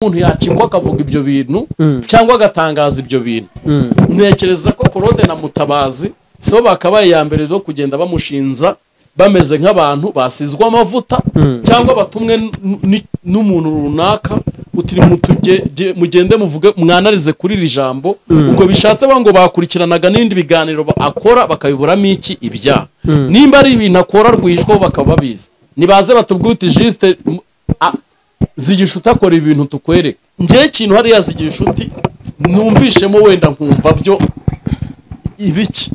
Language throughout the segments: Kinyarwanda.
umuntu yacikwa akavuga ibyo bintu cyangwa agatangaza ibyo bintu ntekereza ko korode na mutabazi si bo bakabaye iya mbere yo kugenda bamushinza bameze nk'abantu basizwe amavuta cyangwa batumwe n'umuntu runaka uti mugende muvuge mwanarize kuri iri jambo ubwo bishatse ngo bakurikiranaga n'ibindi biganiro akora bakabiburamo iki ibyaha nimba ari ibintu akora rwihishwaho bakaba babizi nibaze batubwite jisite zigisha utakora ibintu tukwereka ngewe ikintu hariya zigisha uti numvishemo wenda nkumva byo ibiki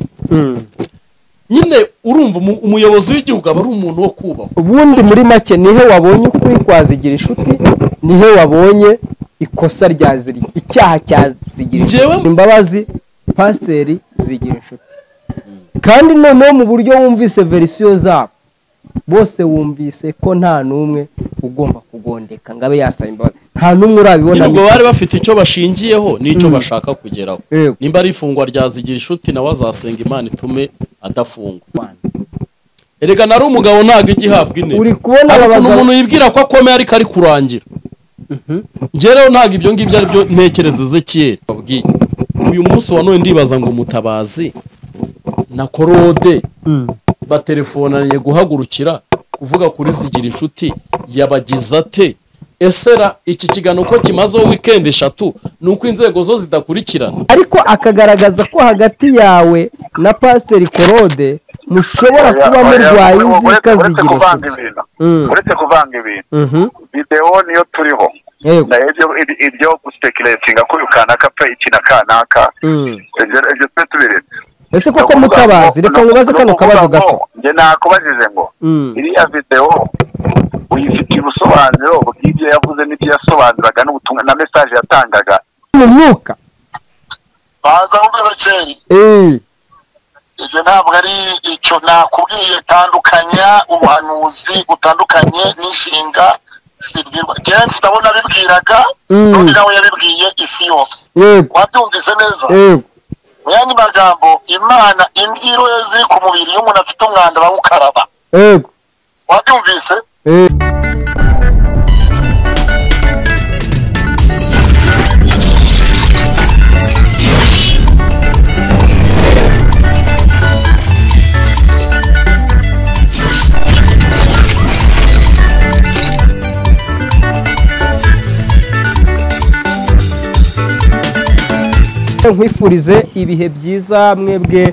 nyine urumva umuyobozi w'igihugu aba ari umuntu wo kubaho ubundi muri make nihe wabonye ukuri kwazigira inshuti nihe wabonye ikosa rya icyaha cya zigira Njyewe- inshuti imbabazi pasiteri zigira inshuti kandi noneho mu buryo wumvise verisiyo zabo bose wumvise ko nta n'umwe ugomba kugondeka ngo abe yasaba imbabazi nta n'umwe urabibona ubwo bari bafite icyo bashingiyeho n'icyo bashaka kugeraho Yego. nimba ari ifungwa rya zigira inshuti nawe azasenga imana itume adafungwa erega nari umugabo ntabwo ijya ihabwa intebe Uri kubona aba hari ukuntu bagabo- umuntu yibwira ko akomeye ariko ari kurangira ngereho ntabwo ibyo ngibyo ari byo ntekereza ezekiyeri babwiye uyu munsi wa none ndibaza ngo umutabazi na korode batelefonanye guhagurukira kuvuga kuri zigira inshuti yabagize ate ese ra iki kiganiro ko kimazeho wikendi eshatu ni uko inzego zo zidakurikirana ariko akagaragaza ko hagati yawe na pasiteri korode mushobora kuba murwaye inzika zigira kuvanga inshuti ibintu Mm. uretse kuvanga ibintu Mhm. videwo niyo turiho Yego. na ibyo iri- iryo gusekiretinga ko uyu kanaka pe iki na kanaka Mm. ibyo ibyo twe tubiretse ese Ni koko ukuvuga mutabazi ngo- reka ni- nkubaze ni kano ukuvuga kabazo ngo, gato njye nakubajije ngo Mm. iriya videwo uyifitiye ubusobanuro bw'ibyo yavuze n'ibyo yasobanuraga n'ubutumwa na mesaje yatangaga mu mwuka baza wumva kera Eh, ibyo ntabwo ari icyo nakubwiye tandukanya ubuhanuzi utandukanye n'inshinga zibwirwa kenshi ndabona bibwiraga Mm. n'undi nawe yabibwiye isi yose yego wabyumvise neza yego mu yandi magambo imana imbyiro ye ziri ku mubiri iyo umuntu afite umwanda bamukaraba yego wabyumvise Eh, nkwifurize ibihe byiza mwebwe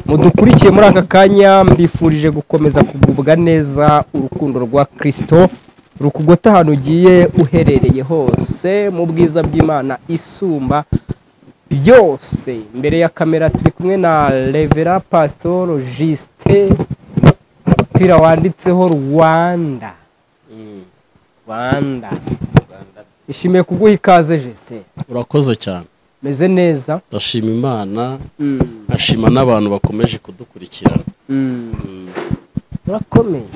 mudukurikiye muri aka kanya mbifurije gukomeza kugubwa neza urukundo rwa kirisito rukugote ahantu ugiye uherereye hose mu bwiza bw'imana isumba byose imbere ya kamera turi kumwe na revera pasitoro jisite umupira wanditseho rwanda rwanda ishimiye kuguha ikaze jisite urakoze cyane meze neza ndashima imana nkashima n'abantu bakomeje kudukurikirana urakomeye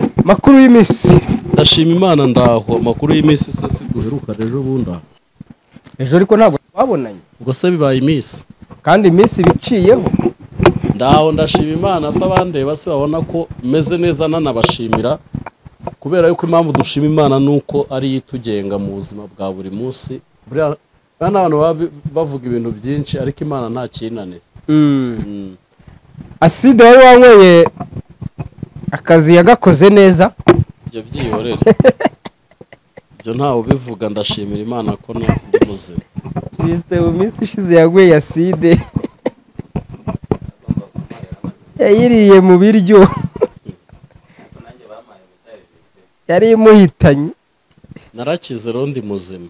Mm. makuru y'iminsi ndashima imana ndaho amakuru y'iminsi se si guheruka ejo bundi aho ejo ariko ntabwo twabonanye ubwo se bibaye iminsi kandi iminsi biciyeho ndaho ndashima imana se abandeba se babona ko meze neza nanabashimira kubera yuko impamvu dushima imana ni uko ariyo itugenga mu buzima bwa buri munsi buriya buriya n'abantu baba bi- bavuga ibintu byinshi ariko imana nta kinanira aside wari wanyweye akazi yagakoze neza ibyo byihorere ibyo ntawe ubivuga ndashimira imana ko na- ndi muzima jisite mu minsi ishize yanyweye aside yayiriye mu biryo yari imuhitanye narakize rero ndi muzima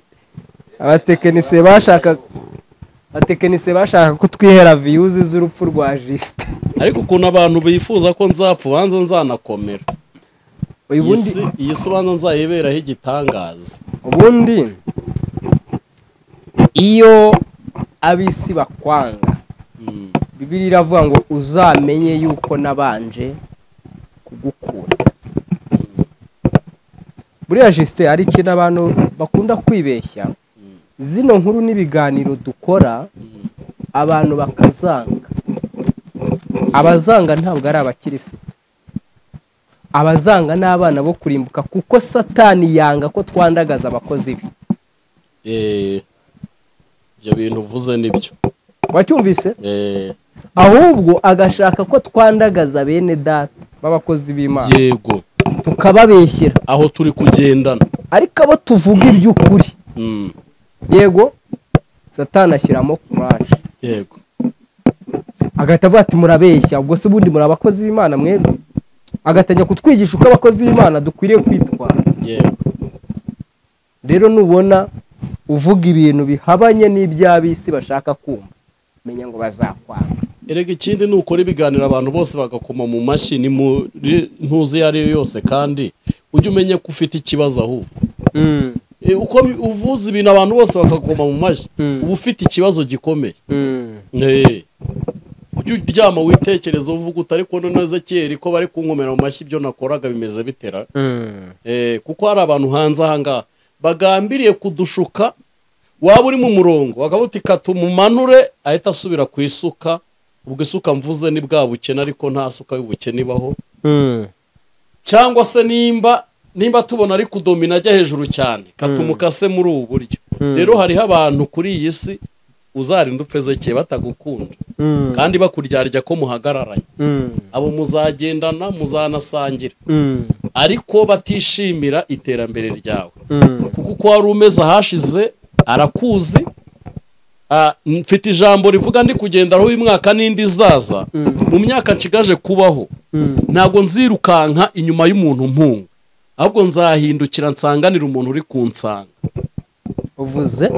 abatekinisiye bashakaga abatekinisiye bashaka ko twihera viyuzi z'urupfu rwa jisite ariko ukuntu abantu bifuza ko nzapfa ubanza nzanakomera iyi uyu bundi si iyi si ubanza nzayiberaho igitangaza ubundi iyo ab'isi bakwanga Mm. bibiri iravuga ngo uzamenye yuko nabanje kugukura buriya jisite hari ikintu abantu bakunda kwibeshya zino nkuru n'ibiganiro dukora abantu bakazanga abazanga ntabwo ari abakirisitu abazanga n'abana bo kurimbuka kuko satani yanga ko twandagaza abakozi be Eh, ibyo bintu uvuze ni byo wacyumvise Eh, ahubwo agashaka ko twandagaza bene data b'abakozi b'imana yego tukababeshyira aho turi kugendana ariko abo tuvuga iby'ukuri Mm, yego satani ashyiramo kuraje yego agahita avuga ati murabeshya ubwo se ubundi muri abakozi b'imana mwebwe agatangira kutwigisha uko abakozi b'imana dukwiriye kwitwara yego rero nubona uvuga ibintu bihabanye n'iby'ab'isi bashaka kumva menya ngo bazakwanga erega ikindi ni ukora ibiganiro abantu bose bagakoma mu mashyi ni muri ntuzi iyo ari yo yose kandi ujye umenye ko ufite ikibazo ahubwo Eh, uko uvuze ibintu abantu bose bakagoma mu mashyi Mm. uba ufite ikibazo gikomeye Eh, ujye uryama witekereza uvuga uti ariko none ezekiyeri ko bari kunkomera mu mashyi ibyo nakoraga bimeze bitera Eh, kuko hari abantu hanze ahangaha bagambiriye kudushuka waba uri mu murongo wakavuga uti kata umumanure ahita asubira ku isuka ubwo isuka mvuze ni bwa bukene ariko nta suka y'ubukene ibaho cyangwa se nimba nimba tubona ari kudomina ajya hejuru cyane kata umukase muri ubu buryo rero hariho abantu kuri iyi si uzarinda upfezekeye batagukunda kandi bakuryarya ko muhagararanye abo muzagendana muzanasangira ariko batishimira iterambere ryawe kuko uko wari umeze ahashize arakuzi Ah, mfite ijambo rivuga ndi kugenderaho uyu mwaka n'indi izaza mu myaka nshigaje kubaho ntabwo nzirukanka inyuma y'umuntu mpunga ahubwo nzahindukira nsanganira umuntu uri kunsanga uvuze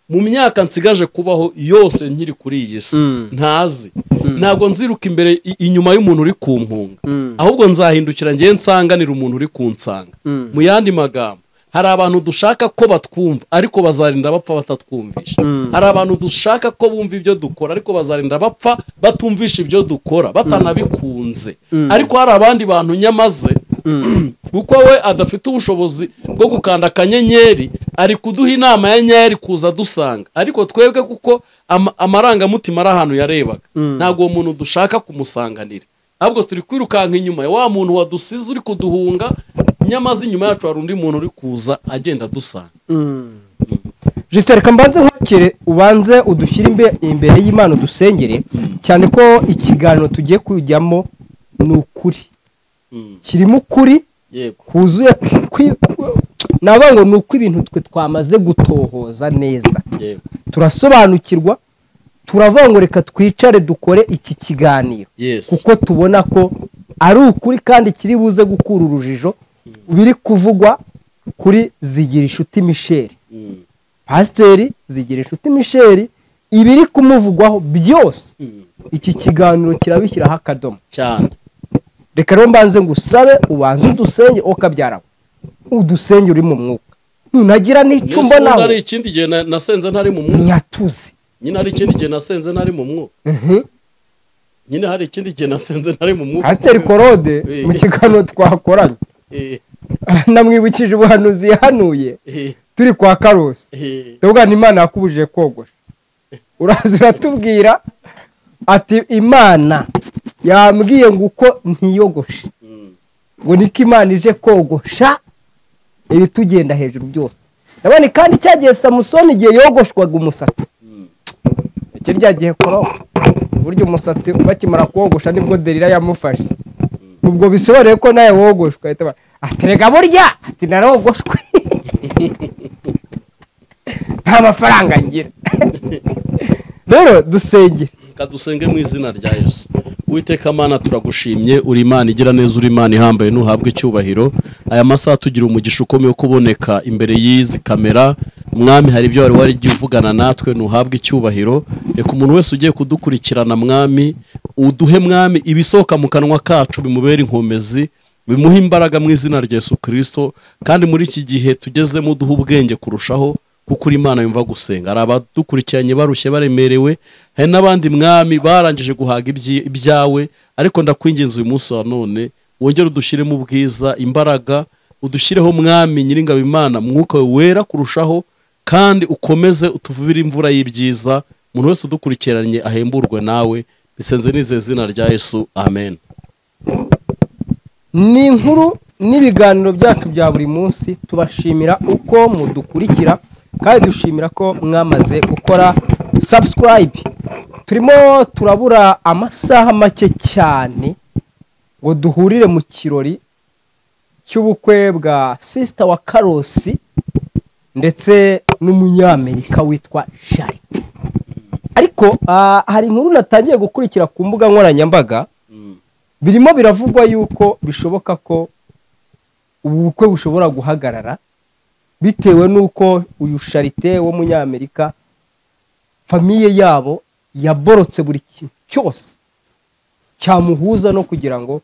mu myaka nsigaje kubaho yose nkiri kuri iyi si Mm. ntazi ntabwo nziruka imbere i- inyuma y'umuntu uri ku mpunga Mm. ahubwo nzahindukira ngewe nsanganira umuntu uri kunsanga Mm. mu yandi magambo hari abantu dushaka ko batwumva ariko bazarinda bapfa batatwumvisha hari abantu dushaka ko bumva ibyo dukora ariko bazarinda bapfa batumvisha ibyo dukora batanabikunze ariko hari abandi bantu nyamaze kuko we adafite ubushobozi bwo gukanda akanyenyeri ari kuduha inama ya nyeri kuza dusanga ariko twebwe kuko ama- amarangamutima ari ahantu yarebaga ntabwo uwo muntu dushaka kumusanganira ahubwo turi kwirukanka inyuma ya wa muntu wadusize uri kuduhunga nyamaze inyuma yacu hari undi muntu uri kuza agenda adusanga jisite reka mbanze nkwakire ubanze udushyire imbe- imbere y'imana udusengere cyane ko ikiganiro tugiye kujyamo ni ukuri Mm. kirimo ukuri yego kuzuye kwi- kwi- navuga ngo ni uko ibintu twe twamaze gutohoza neza yego turasobanukirwa turavuga ngo reka twicare dukore iki kiganiro yes kuko tubona ko ari ukuri kandi kiri buze gukura urujijo biri kuvugwa kuri zigira inshuti misheri Mm, pasiteri zigira inshuti misheri ibiri kumuvugwaho byose mm, iki kiganiro kirabishyiraho akadomo cyane reka rero mbanze ngusabe ubanze udusenge okabyarawe udusenge uri mu mwuka ntunagira n'icyo Mbese ubundi ari mbonaho ikindi gihe na- nasenze ntari mu mwuka nyatuze nyine hari ikindi gihe nasenze ntari mu mwuka Mhm. nyine hari ikindi gihe nasenze ntari mu mwuka pasiteri korode Eh. mu kiganiro twakoranye Eh, namwibukije ubuhanuzi yahanuye eh, turi kwa karusi eh, ndavuga ni imana yakubujije kogosha uraza uratubwira ati imana yambwiye ngo uko ntiyogoshe mm, ngo niko imana ije kogosha ibitugenda hejuru byose ndabona kandi cya gihe samusoni igihe yogoshwaga umusatsi mm, iki rya gihe koroha uburyo umusatsi bakimara kuwogosha nibwo derira yamufashe ubwo bisobanuye ko nawe wogoshwe ahita aba- ati rega burya ati narogoshwe nta mafaranga ngira rero dusengere Reka dusenge mu izina rya yesu uwiteka mana turagushimye uri imana igira neza uri imana ihambaye ntuhabwe icyubahiro aya masaha tugira umugisha ukomeye wo kuboneka imbere y'izi kamera mwami hari ibyo wari warigiye uvugana natwe ntuhabwe icyubahiro reka umuntu wese ugiye kudukurikirana mwami uduhe mwami ibisohoka mu kanwa kacu bimubere inkomezi bimuhe imbaraga mu izina rya yesu kirisito kandi muri iki gihe tugezemo duhe ubwenge kurushaho kuko uri imana yumva gusenga hari abadukurikiranye barushye baremerewe hari n'abandi mwami barangije guhaga ibyi- ibyawe ariko ndakwinginze uyu munsi wa none wongere udushyiremo ubwiza imbaraga udushyireho mwami nyiringabo imana mwuka wawe wera kurushaho kandi ukomeze utuvubire imvura y'ibyiza umuntu wese udukurikiranye ahemburwe nawe bisenze n'izina zina rya yesu amen ni inkuru n'ibiganiro byacu bya buri munsi tubashimira uko mudukurikira kandi dushimira ko mwamaze gukora sabusikarayibe turimo turabura amasaha make cyane ngo duhurire mu kirori cy'ubukwe bwa sisita wa karosi ndetse n'umunyamerika witwa jaride ariko ah, hari inkuru natangiye gukurikira ku mbuga nkoranyambaga birimo biravugwa yuko bishoboka ko ubu bukwe bushobora guhagarara bitewe n'uko uyu sharite w'umunyamerika famiye yabo yaborotse buri kintu cyose cyamuhuza no kugira ngo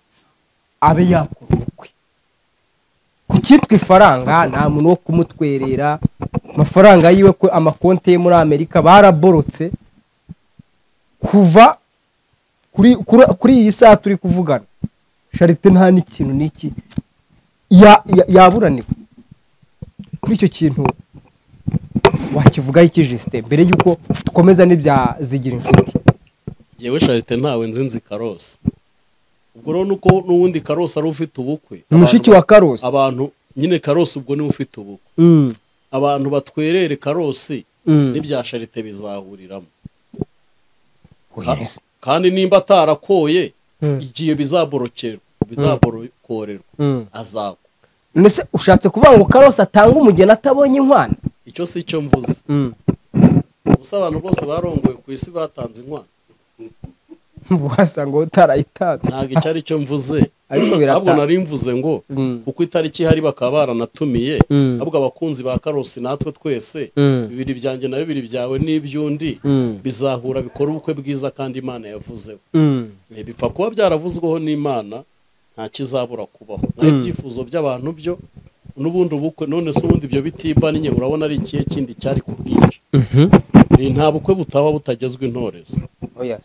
abe yakora ubukwe ku cyitwa ifaranga nta muntu wo kumutwerera amafaranga yiwe ko amakonti ye muri amerika baraborotse kuva kuri- kuri- kuri iyi saha turi kuvugana sharite nta n'ikintu n'iki ya- ya- yaburaniwe kuri icyo kintu wakivugaho iki jisite mbere y'uko dukomeza n'ibya zigira inshuti yewe sharite ntawe nzi nzi karosi ubwo rero nuko n'ubundi karosi ari ufite ubukwe ni mushiki wa karosi abantu nyine karosi ubwo niwe ufite ubukwe Mm, abantu batwerere karosi mm. n'ibya sharite bizahuriramo Ka- Yes. kandi nimba atarakoye Mm. igihe bizaborokerwa bizaborokorerwa Mm. azakwa none se ushatse kuvuga ngo karosi atanga umugeni atabonye inkwano icyo si cyo mvuze ubusa abantu bose barongoye ku isi batanze inkwano wasanga utarayitanze ntabwo icyo ari cyo mvuze ariko ntabwo biratanga nari mvuze ngo Mm. kuko itariki ihari bakaba baranatumiye Mm. ahubwo abakunzi ba karosi natwe twese Mm. bibiri byanjye na bibiri byawe n'iby'undi Mm. bizahura bikora ubukwe bwiza kandi imana yavuzeho Mm. Eh, bipfa kuba byaravuzweho n'imana nta kizabura kubaho naho ibyifuzo by'abantu byo n'ubundi ubukwe none se ubundi ibyo bitibanye urabona ari ikihe kindi cyari ku bwinshi Eh, nta bukwe butaba butagezwe intorezo Oya.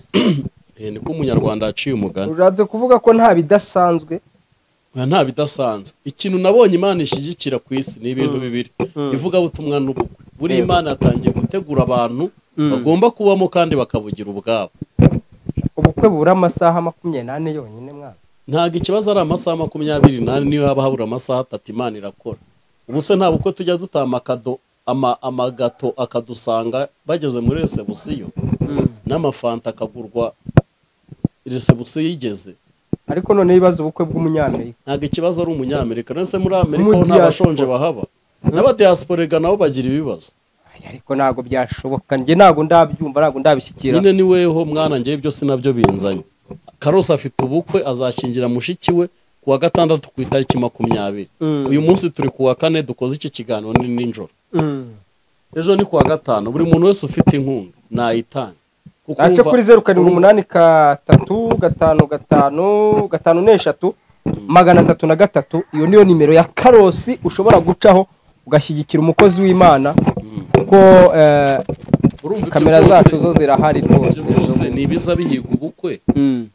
Eh, niko umunyarwanda yaciye umugani ushatse kuvuga ko nta bidasanzwe Oya, nta bidasanzwe ikintu nabonye imana ishyigikira ku isi ni ibintu bibiri ivugabutumwa n'ubukwe buri imana yatangiye gutegura abantu bagomba kubamo kandi bakabugira ubwabo ubukwe bubura amasaha makumyabiri n'ane yonyine mwana ntabwo ikibazo ari amasaha makumyabiri n'ane niyo haba habura amasaha atatu imana irakora ubu se nta bukwe tujya dutama akado ama- amagato akadusanga bageze muri resebusiyo n'amafanta akagurwa resebusiyo yigeze ariko none ibibazo ubukwe bw'umunyamerika ntabwo ikibazo ari umunyamerika ndetse muri amerika ho Muri nta bashonje diaspora. bahaba n'abadiyasporega nabo bagira ibibazo Ay, ariko ntabwo byashoboka njye ntabwo ndabyumva ntabwo ndabishyikira nyine ni weho mwana ngewe byo sinabyo binzanye karosi afite ubukwe azashyingira mushiki we ku wa gatandatu ku itariki makumyabiri uyu munsi turi ku wa kane dukoze iki kiganiro ni nijoro Mm. ejo ni ku wa gatanu buri muntu wese ufite inkunga nayitanga kuko nace urumva- kuri zeru karindwi umunani gatatu gatanu gatanu gatanu n'eshatu magana atatu na gatatu iyo niyo nimero ya karosi ushobora gucaho ugashyigikira umukozi w'imana kuko eh, urumva ibyo kamera byose- zacu zo zirahari ibyo rwose byose ni ibiza bihiga ubukwe Mm.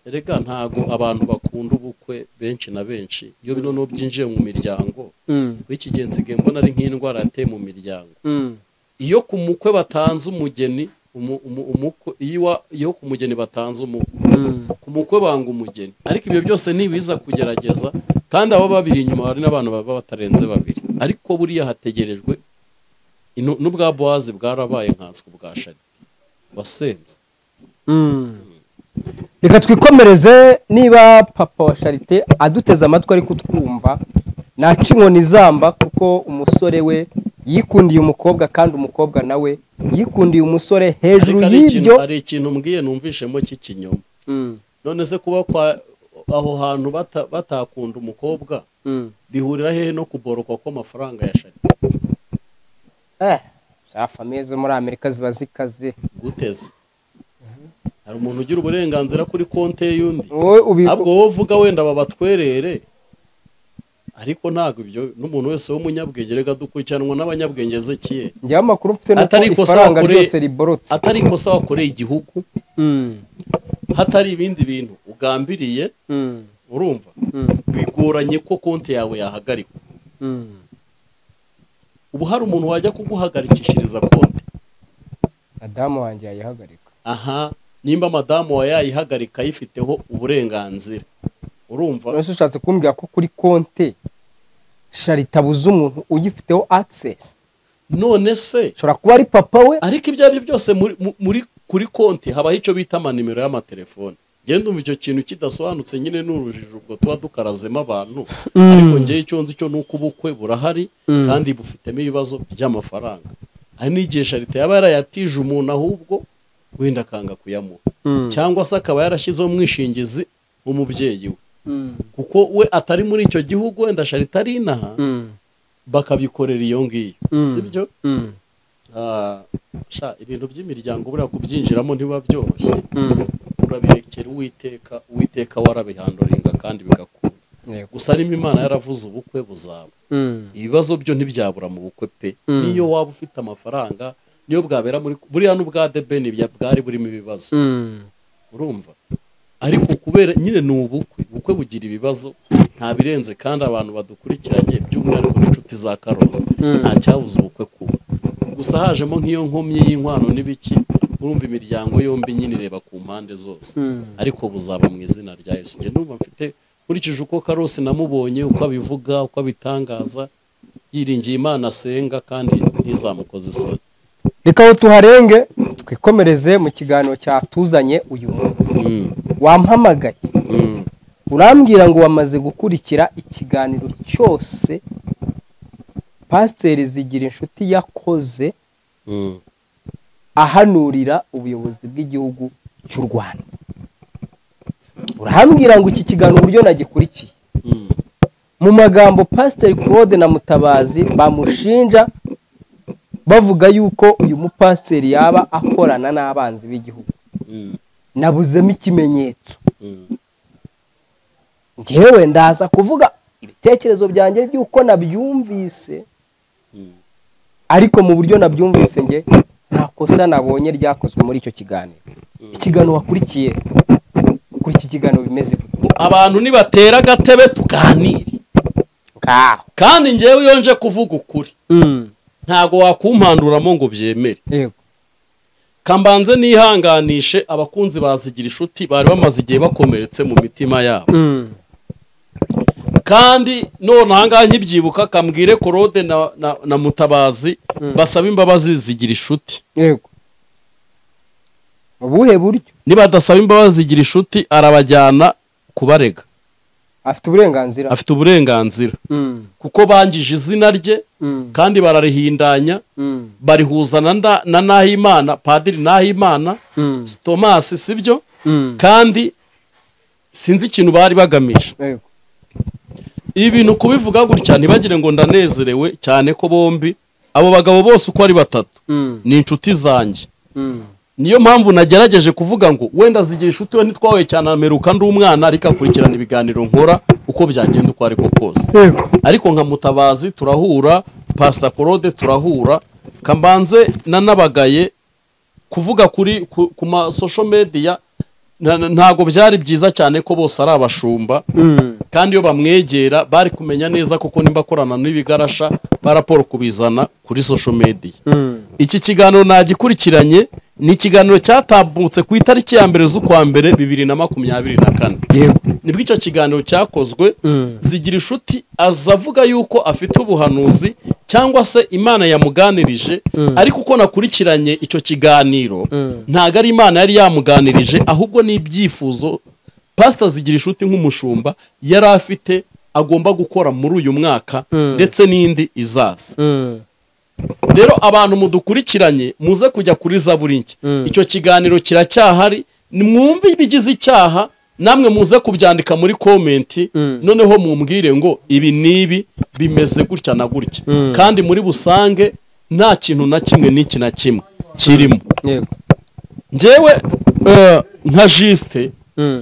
erega ntago abantu bakunda ubukwe benshi na benshi iyo bino n'ubu byinjiye mu miryango Mm. w'ikigeni nsigaye mbona ari nk'indwara yateye mu miryango Mm. iyo ku mukwe batanze umugeni umu- umu- umukwe iwa- iyo ku mugeni batanze umukwe Mm. ku mukwe banga umugeni ariko ibyo byose ntibiza kugerageza kandi aba babiri inyuma hari n'abantu baba batarenze babiri ariko buriya hategerejwe ino- n'ubwa bowazi bwarabaye nkanswe bwa shari wasenze reka twikomereze niba papa wa sharite aduteze amatwi ari kutwumva naca inkoni izamba kuko umusore we yikundiye umukobwa kandi umukobwa nawe yikundiye umusore hejuru ariko hari ikintu y'ibyo hari ikintu mbwiye numvishemo cy'ikinyoma Mm, none se kuba kwa aho hantu bata- batakunda umukobwa mm. bihurira hehe no kuborokwa kw'amafaranga ya shari Eh, za famiye zo muri amerika ziba zikaze guteze hari umuntu ugira uburenganzira kuri konti ye y'undi wowe ubi- ntabwo wowe uvuga wenda babatwerere ariko ntabwo ibyo n'umuntu wese w'umunyabwenge reka dukurikiranwa n'abanyabwenge zekiye njyewe amakuru mfite ni uko atari ikosa ifaranga wakoreye- ryose riborotse atari ikosa wakoreye igihugu Mm, hatari ibindi bintu ugambiriye mm, urumva mm, bigoranye ko konti yawe yahagarikwa mm. ubu hari umuntu wajya kuguhagarikishiriza konti madamu wanjye yayihagarika aha nimba madamu wawe yayihagarika ayifiteho uburenganzira urumva uretse ushatse kumbwira ko kuri konte buza umuntu uyifiteho akisesi none se ushobora kuba ari papa we ariko ibyo ari byo byose muri- mu- muri kuri konti habaho icyo bita amanimero y'amatelefone ngenda umva icyo kintu kidasobanutse nyine ni urujijo ubwo tuba dukarazemo abantu ariko ngewe icyo nzi cyo ni uko ubukwe burahari kandi bufitemo ibibazo by'amafaranga hari n'igihe sharite yaba yarayatije umuntu ahubwo wenda akanga kuyamuha cyangwa se akaba yarashyizeho umwishingizi w'umubyeyi we kuko we atari muri icyo gihugu wenda sharite ari inaha bakabikorera iyo ngiyo si byo Ah, sha ibintu by'imiryango buriya kubyinjiramo ntibiba byoroshye urabirekera uwiteka uwiteka warabihanduringa kandi bigakunda gusa harimo imana yaravuze ubukwe buzaba ibibazo byo ntibyabura mu bukwe pe niyo waba ufite amafaranga niyo bwabera muri buriya n'ubwa debeni bya- bwari burimo ibibazo urumva ariko kubera nyine ni ubukwe ubukwe bugira ibibazo nta birenze kandi abantu badukurikiranye by'umwihariko n'inshuti za karosi nta cyabuze ubukwe kuba gusa hajemo nk'iyo nkomyi y'inkwano n'ibiki urumva imiryango yombi nyine ireba ku mpande zose ariko buzaba mu izina rya yesu njye numva mfite nkurikije uko karosi namubonye uko abivuga uko abitangaza yiringiye imana asenga kandi ntizamukoze isoni reka aho tuharenge twikomereze mu kiganiro cyatuzanye uyu munsi Mm, wampamagaye mm, urambwira ngo wamaze gukurikira ikiganiro cyose pasiteri zigira inshuti yakoze mm. ahanurira ubuyobozi bw'igihugu cy'u rwanda urahambwira ngo iki kiganiro uburyo nagikurikiye Mm. mu magambo pasiteri claude na mutabazi bamushinja bavuga yuko uyu mupasiteri yaba akorana n'abanzi b'igihugu Mm. nabuzemo ikimenyetso Mm. njyewe ndaza kuvuga ibitekerezo byanjye by'uko nabyumvise Mm. ariko mu buryo nabyumvise nge nta kosa nabonye ryakozwe muri icyo kiganiro ikiganiro wakurikiye kuri iki kiganiro bimeze gute abantu nibatera agatebe tuganire ngaho kandi ngewe iyo nje kuvuga ukuri ntabwo wakumpanduramo ngo byemere yego kambanze nihanganishe abakunzi bazigira inshuti bari bamaze igihe bakomeretse mu mitima yabo kandi none ahangaha nkibyibuka kambwire korode na, na, na mutabazi basaba imbabazi zigira inshuti yego ubuhe buryo nibadasaba imbabazi zigira inshuti arabajyana kubarega afite uburenganzira afite uburenganzira Mm, kuko bangije izina rye mm, kandi bararihindanya mm, barihuza na nda- na nahimana padiri nahimana mm, tomasi sibyo mm. kandi sinzi ikintu bari bagamije yego ibi bintu kubivuga gutya ntibagire ngo ndanezerewe cyane ko bombi abo bagabo bose uko ari batatu Mm, ni inshuti zanjye mm. niyo mpamvu nagerageje kuvuga ngo wenda zigira inshuti we ntitwahuye cyane ameruka ndi umwana ariko akurikirana ibiganiro nkora uko byagenda uko ariko kose yego ariko nka mutabazi turahura pasita korode turahura kambanze nanabagaye kuvuga kuri ku, ku ma social media na- na- ntabwo byari byiza cyane ko bose ari abashumba kandi iyo bamwegera bari kumenya neza koko nimba akorana n'ibigarasha baraporo kubizana kuri social media iki kiganiro nagikurikiranye ni ikiganiro cyatambutse ku itariki ya mbere z'ukwa mbere bibiri na makumyabiri na kane yego nibwo icyo kiganiro cyakozwe zigira inshuti aza avuga yuko afite ubuhanuzi cyangwa se imana yamuganirije ariko uko nakurikiranye icyo kiganiro ntabwo ari imana yari yamuganirije ahubwo ni ibyifuzo pasita zigira inshuti nk'umushumba yari afite agomba gukora muri uyu mwaka ndetse n'indi izaza rero abantu mudukurikiranye muze kujya kuri zaburi nshya icyo kiganiro kiracyahari mwumve ibigize icyaha namwe muze kubyandika muri komenti noneho mumbwire ngo ibi n'ibi bimeze gutya na gutya kandi muri busange nta kintu na kimwe n'iki na kimwe kirimo yego ngewe eh, nka jisite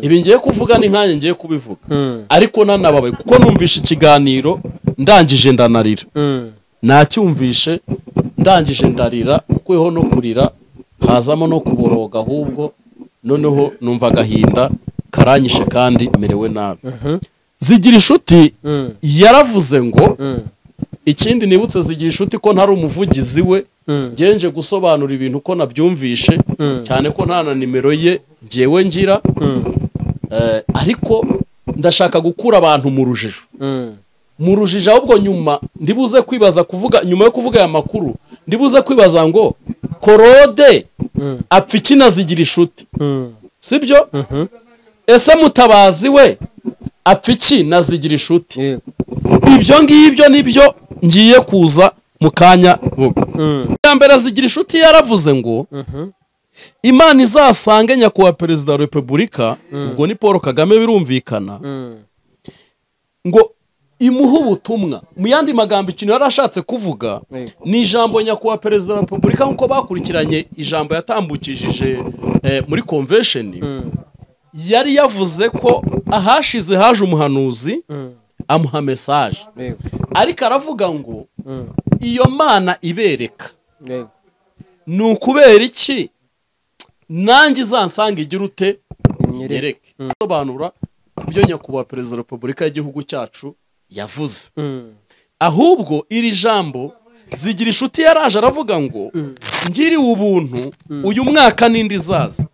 ibi ngiye kuvuga ni nkanjye ngiye kubivuga ariko nanababaye kuko numvishe ikiganiro ndangije ndanarira nacyumvishe ndangije ndarira ukweho no kurira hazamo no kuboroga ahubwo noneho numva agahinda karanyishe kandi merewe nabi zigira inshuti yaravuze ngo ikindi nibutse zigira inshuti ko ntari umuvugizi we ngenje gusobanura ibintu ko nabyumvishe cyane ko nta na nimero ye ngewe ngira Eh, ariko ndashaka gukura abantu mu rujijo mu rujijo ahubwo nyuma ndibuze kwibaza kuvuga nyuma yo kuvuga aya makuru ndibuze kwibaza ngo korode apfa iki zigira inshuti sibyo ese mutabazi we apfa iki zigira inshuti ibyo ngibyo nibyo ngiye kuza mu kanya vuba iya mbere zigira inshuti yaravuze ngo imana izasange nyakubahwa perezida wa repubulika ubwo ni paul kagame birumvikana ngo imuhe ubutumwa mu yandi magambo ikintu yari ashatse kuvuga ni ijambo nyakubahwa perezida wa repubulika nk'uko bakurikiranye ijambo yatambukishije eh, muri konvesheni yari yavuze ko ahashize haje umuhanuzi amuha mesaje ariko aravuga ngo iyo mana ibereka ni ukubera iki nanjye izansanga igira ute nyereke gusobanura ibyo nyakubahwa perezida wa repubulika y'igihugu cyacu yavuze ahubwo iri jambo zigira inshuti yaraje aravuga ngo ngiriwe ubuntu uyu mwaka n'indi izaza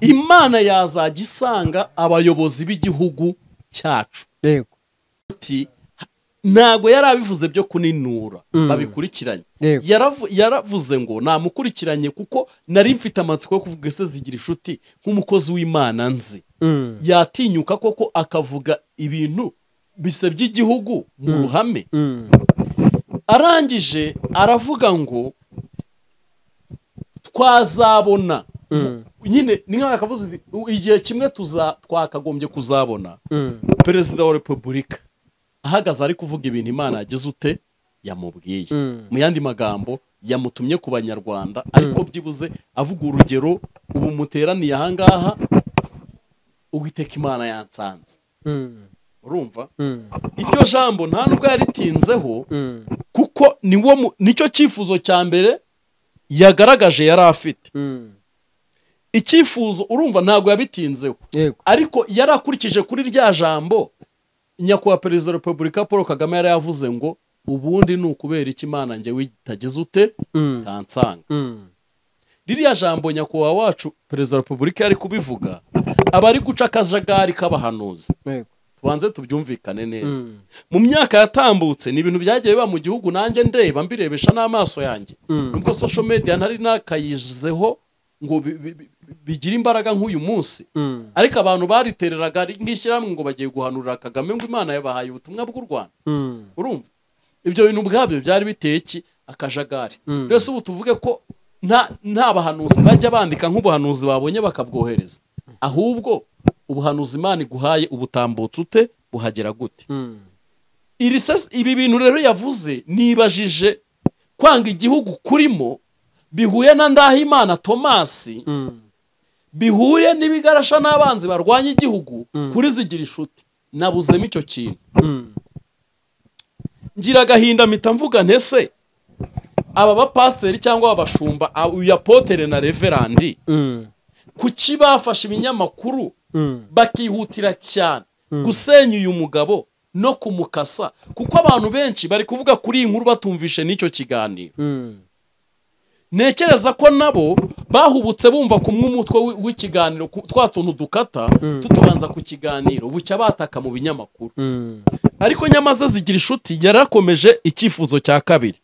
imana yazajya isanga abayobozi b'igihugu cyacu yego ati ntabwo yari abivuze byo kuninura babikurikiranye Yego. Yaravu- yaravuze ngo namukurikiranye kuko nari mfite amatsiko yo kuvuga ese zigira inshuti nk'umukozi w'imana nzi yatinyuka koko akavuga ibintu bise by'igihugu mu ruhame arangije aravuga ngo twazabona nyine ni nk'aho yakavuze uti, igihe kimwe tuza twakagombye kuzabona perezida wa repubulika ahagaze ari kuvuga ibintu imana yagize ute yamubwiye mu yandi magambo yamutumye ku banyarwanda ariko byibuze avuga urugero ubu muteraniye ahangaha uwiteka imana yansanze urumva iryo jambo nta nubwo yaritinzeho kuko niwo mu- nicyo cyifuzo cya mbere yagaragaje yari afite icyifuzo urumva ntabwo yabitinzeho yego ariko yari akurikije kuri rya jambo nyakubahwa perezida wa repubulika paul kagame yari yavuze ngo ubundi ni ukubera iki imana njyewe itagize ute utansanga ririya jambo nyakubahwa wacu perezida wa repubulika yari kubivuga aba ari guca akajagari k'abahanuzi yego tubanze tubyumvikane neza mu myaka yatambutse ni ibintu byagiye biba mu gihugu nanjye ndeba mbirebesha n'amaso yanjye nubwo social media ntari nakayizeho ngo bi- bi- bi- bigire imbaraga nk'uyu munsi ariko abantu baritereraga ari nk'ishyirahamwe ngo bagiye guhanurira kagame ngo imana yabahaye ubutumwa bw'u rwanda urumva ibyo bintu ubwabyo byari biteye iki akajagari mbese ubu tuvuge ko nta nta bahanuzi bajya bandika nk'ubuhanuzi babonye bakabwohereza ahubwo ubuhanuzi imana iguhaye ubutambutse ute buhagera gute iri sas- ibi bintu rero yavuze nibajije kwanga igihugu kurimo bihuye na ndahimana tomasi bihuye n'ibigarasha n'abanzi barwanya igihugu kuri zigira inshuti nabuzemo icyo kintu ngira agahinda mpita mvuga ntese aba bapasiteri cyangwa abashumba uyu apotere na reverandi kuki bafashe ibinyamakuru bakihutira cyane gusenya uyu mugabo no kumukasa kuko abantu benshi bari kuvuga kuri iyi nkuru batumvishe n'icyo kiganiro ntekereza ko nabo bahubutse bumva kumwe umutwe w'i- w'ikiganiro ku- twa tuntu dukata tutubanza ku kiganiro bucya bataka mu binyamakuru ariko nyamaze zigira inshuti yarakomeje icyifuzo cya kabiri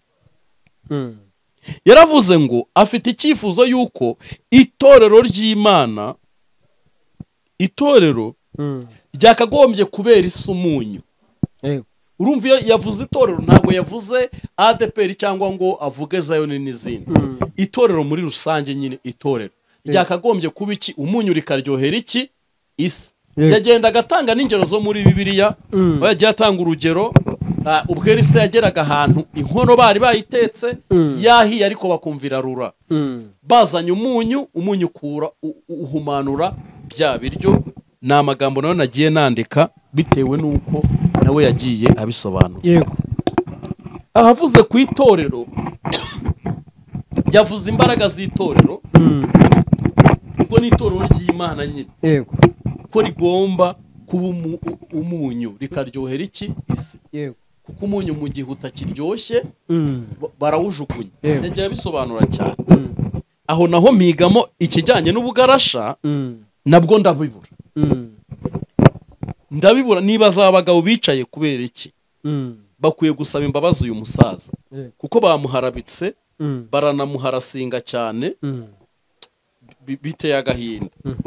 yaravuze ngo afite icyifuzo y'uko itorero ry'imana itorero ryakagombye kubera isi umunyu yego urumva iyo yavuze itorero ntabwo yavuze adeperi cyangwa ngo avuge zayoni n'izindi itorero muri rusange nyine itorero ryakagombye kuba iki umunyu rikaryohera iki isi Yego. yagenda agatanga n'ingero zo muri bibiliya aho yagiye atanga urugero ah, ubwo se yageraga ahantu inkono bari bayitetse yahiye ariko bakumvira rura bazanye umunyu umunyu ukura u- u- uhumanura bya biryo ni amagambo nayo nagiye nandika bitewe n'uko nawe yagiye abisobanura yego ahavuze ku itorero yavuze imbaraga z'itorero ubwo ni itorero ry'imana nyine yego ko rigomba kuba umu- u- umunyu rikaryohera iki isi yego kuko umunyu mu gihe utakiryoshye ba- barawujugunya Yego. yagiye abisobanura cyane aho naho mpigamo ikijyanye n'ubugarasha nabwo ndabibura ndabibura niba za bagabo bicaye kubera iki Mm, bakwiye gusaba imbabazi uyu musaza Yeah. kuko bamuharabitse mm, baranamuharasinga cyane mm, bi- biteye agahinda mhm,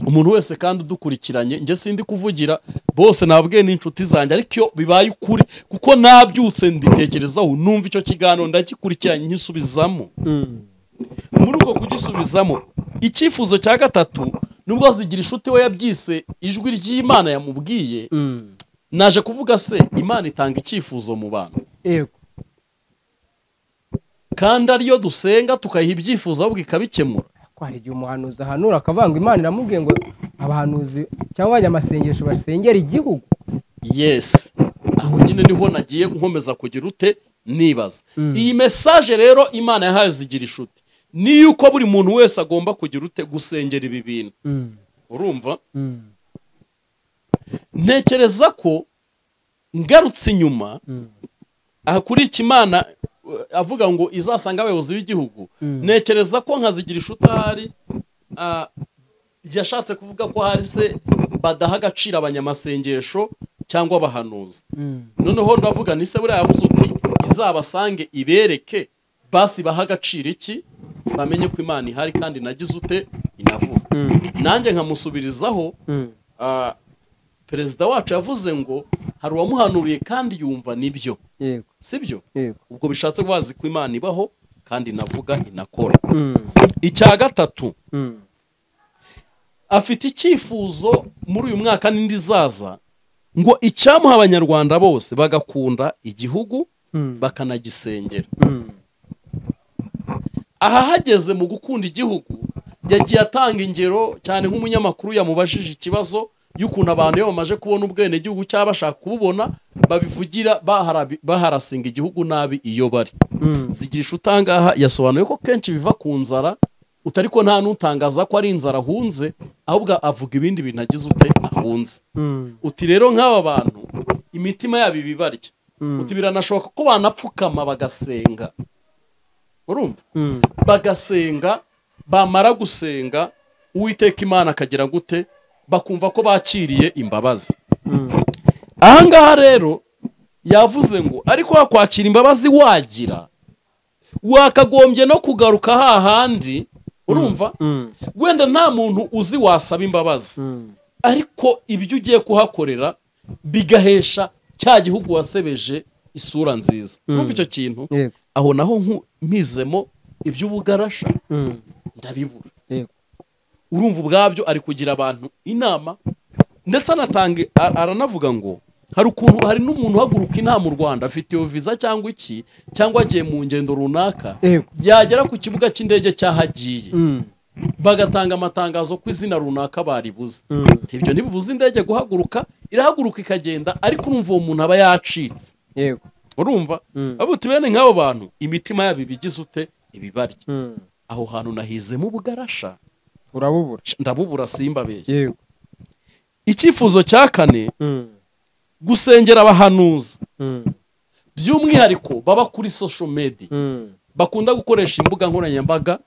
umuntu wese kandi udukurikiranye njye sindi kuvugira bose nababwiye n'inshuti zanjye ariko iyo bibaye ukuri kuko nabyutse mbitekerezaho numva icyo kiganiro ndagikurikiranye nkisubizamo mm, muri uko kugisubizamo icyifuzo cya gatatu nubwo zigira inshuti we yabyise ijwi ry'imana yamubwiye mm. naje kuvuga se imana itanga icyifuzo mu bantu Yego. kandi ariyo dusenga tukayiha ibyifuzo ahubwo ikabikemura ko hari igihe umuhanuzi ahanura akavanga imana iramubwiye ngo abahanuzi cyangwa abanyamasengesho basengera igihugu yes aho nyine niho nagiye nkomeza kugira ute nibaza Mm. iyi mesaje rero imana yahaye zigira inshuti ni yuko buri muntu wese agomba kugira ute gusengera ibi bintu Mm, urumva mm, ntekereza ko ngarutse inyuma mm, aha kuri iki imana eh, avuga ngo izasanga abayobozi b'igihugu Mm. ntekereza ko nkazigira inshuti ahari ah, yashatse kuvuga ko hari se badaha agaciro abanyamasengesho cyangwa abahanuzi mm. noneho ndavuga ni se buriya yavuze uti izabasange ibereke basi baha agaciro iki bamenye ko imana ihari kandi nagize ute inavuga nanjye nkamusubirizaho Mm. ah, perezida wacu yavuze ngo hari uwamuhanuriye kandi yumva nibyo yego sibyo yego ubwo bishatse bazi ko imana ibaho kandi inavuga inakora Mm, icya gatatu mm, afite icyifuzo muri uyu mwaka n'indi zaza ngo icyamuha abanyarwanda bose bagakunda igihugu Mm. bakanagisengera mm, aha hageze mu gukunda igihugu yagiye atanga ingero cyane nk'umunyamakuru yamubajije ikibazo y'ukuntu abantu iyo bamaze kubona ubwenegihugu cyangwa bashaka kububona babivugira baharabi- baharasinga igihugu nabi iyo bari mm, zigirisha utangaha yasobanuye ko kenshi biva ku nzara utari ko nta n'utangaza ko ari inzara ahunze ahubwo avuga ibindi bintu agize ute ahunze mm, uti rero nk'aba bantu imitima yabo iba ibarya uti biranashoboka ko banapfukama bagasenga urumva mm, bagasenga bamara gusenga uwiteka imana akagira gute bakumva ko bakiriye imbabazi mm, ahangaha rero yavuze ngo ariko wakwakira imbabazi wagira wakagombye no kugaruka hahandi urumva mm, wenda nta muntu uzi wasaba imbabazi mm, ariko ibyo ugiye kuhakorera bigahesha cya gihugu wasebeje isura nziza numva icyo kintu yego aho naho nku- mpizemo iby'ubugarasha mm, ndabibura yego urumva ubwabyo ari kugira abantu inama ndetse anatanga ar- aranavuga ngo hari ukuntu hari n'umuntu uhaguruka inama u rwanda afite iyo viza cyangwa iki cyangwa agiye mu ngendo runaka Yego. yagera ku kibuga cy'indege cy'aho agiye Mm, bagatanga amatangazo ko izina runaka baribuze ibyo ntibibuze indege guhaguruka irahaguruka ikagenda ariko urumva uwo muntu aba yacitse yego urumva Mm. abuti bene nk'abo bantu imitima yabo ibigize ute ibibarya Mm, aho hantu nahizemo ubugarasha urabubura ndabubura simbabeshye yego icyifuzo cya kane Mm, gusengera abahanuzi mm, by'umwihariko baba kuri social media mm, bakunda gukoresha imbuga nkoranyambaga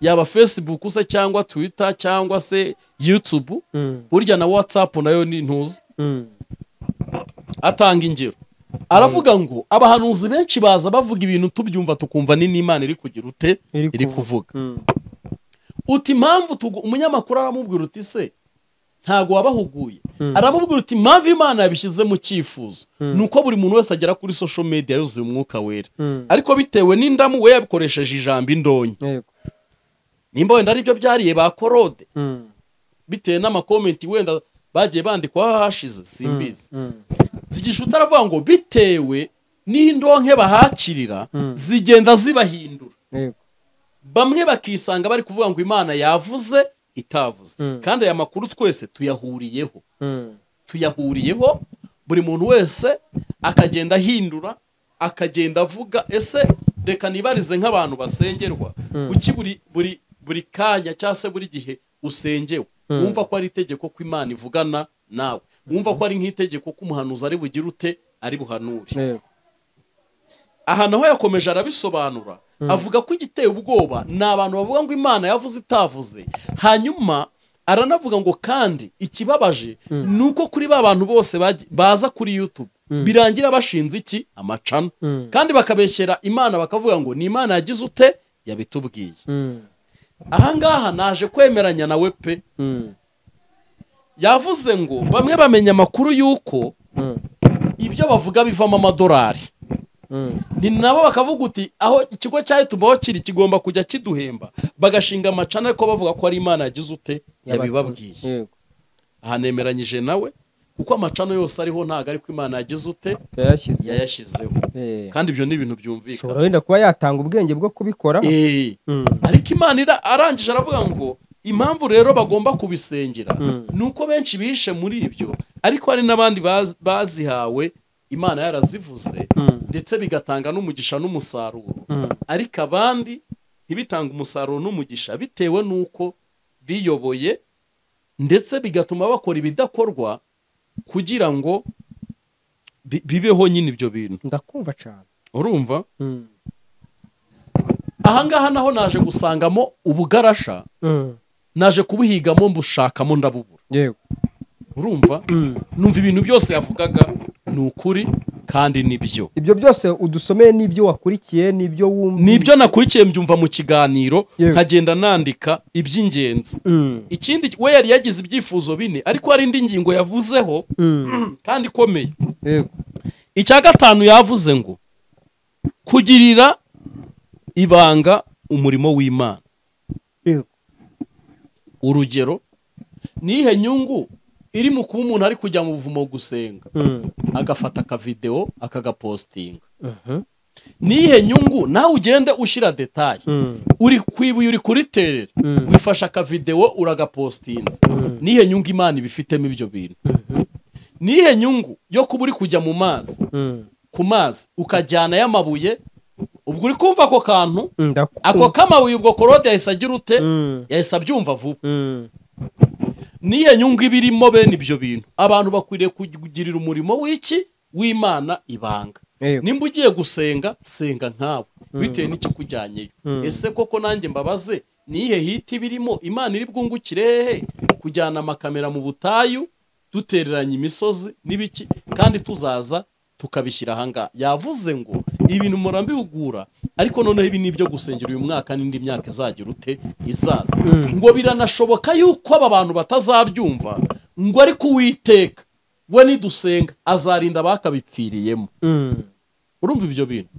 yaba facebook se cyangwa twitter cyangwa se youtube mm, burya na whatsapp nayo ni ntuzi mm, atanga ingero aravuga ngo abahanuzi benshi baza bavuga ibintu tubyumva tukumva ni n'imana iri kugira ute Iri iri kuvuga. kuvuga mm, uti impamvu tugu- umunyamakuru aramubwira uti se ntago wabahuguye aramubwira uti impamvu imana yabishyize mu cyifuzo ni uko buri muntu wese agera kuri social media yuzuye umwuka wera Mm. ariko bitewe n'indamu we yabikoresheje ijambo indonyi yego nimba wenda aribyo byariye ba korode Mm, bitewe n'amakomenti wenda bagiye bandikwa hashize simbizi mm, zigishuta aravuga ngo bitewe n'indonke bahakirira zigenda zibahindura yego bamwe bakisanga bari kuvuga ngo imana yavuze itavuze kandi aya makuru twese tuyahuriyeho Mm, tuyahuriyeho buri muntu wese akagenda ahindura akagenda avuga ese reka nibarize nk'abantu basengerwa kuki buri buri buri kanya cyangwa se buri gihe usengewe wumva ko ari itegeko ko imana ivugana nawe wumva ko ari nk'itegeko ko umuhanuzi ari bugire ute ari buhanure yego aha naho yakomeje arabisobanura avuga ko igiteye ubwoba ni abantu bavuga ngo imana yavuze itavuze hanyuma aranavuga ngo kandi ikibabaje ni uko kuri ba bantu bose bajya- baza kuri youtube birangira bashinze iki amacana kandi bakabeshyera imana bakavuga ngo ni imana yagize ute yabitubwiye ahangaha naje kwemeranya nawe pe yavuze ngo bamwe bamenya amakuru y'uko ibyo bavuga bivamo amadolari ni nabo bakavuga uti aho ikigo cya YouTube aho kiri kigomba kujya kiduhemba bagashinga amacana ariko bavuga ko ari imana yagize ute yabibabwiye yego aha nemeranyije nawe kuko amacana yose ariho ntabwo ari ko imana yagize ute yayashyize yayashyizeho Eh. kandi ibyo ni ibintu byumvikana ushobora wenda kuba yatanga ubwenge bwo kubikora Eh. ariko imana ira- arangije aravuga ngo impamvu rero bagomba kubisengera ni uko benshi bishe muri ibyo ariko hari n'abandi baz- bazihawe imana yarazivuze ndetse bigatanga n'umugisha n'umusaruro ariko abandi ntibitange umusaruro n'umugisha bitewe n'uko biyoboye ndetse bigatuma bakora ibidakorwa kugira ngo bi- bibeho nyine ibyo bintu ndakumva cyane urumva ahangaha naho naje gusangamo ubugarasha naje kubuhigamo mbushakamo ndabubura yego urumva numva ibintu byose yavugaga ni ukuri kandi ni byo ibyo byose udusomeye n'ibyo wakurikiye n'ibyo wumva ni ibyo nakurikiye mbyumva mu kiganiro Yewe. nkagenda nandika iby'ingenzi ikindi we yari yagize ibyifuzo bine ariko hari indi ngingo yavuzeho kandi ikomeye yego icya gatanu yavuze ngo kugirira ibanga umurimo w'imana yego urugero nihe nyungu iri mu kuba umuntu ari kujya mu buvumo gusenga agafata akavidewo akagapositinga nihe nyungu nawe ugende ushyira detaye uri ku ibuye uri kuriterera wifashe akavidewo uragapositinze nihe nyungu imana ibifitemo ibyo bintu nihe nyungu yo kuba uri kujya mu mazi ku mazi ukajyana y'amabuye ubwo uri kumva ako kantu ako ndakumva k'amabuye ubwo korode yahise agira ute yahise abyumva vuba niyo nyungu iba irimo bene ibyo bintu abantu bakwiriye kugirira umurimo w'iki w'imana ibanga Yego. nimba ugiye gusenga senga nkawe bitewe n'ikikujyanyeyo ese koko nanjye mbabaze nihe hiti birimo imana iri bwungukire hehe kujyana amakamera mu butayu dutereranye imisozi n'ibiki kandi tuzaza tukabishyira ahangaha yavuze ngo ibintu murambihugura ariko noneho ibi ni ibyo gusengera uyu mwaka n'indi myaka izagira ute izaza ngo biranashoboka yuko aba bantu batazabyumva ngo ariko uwiteka we nidusenga azarinda abakabipfiriyemo urumva ibyo bintu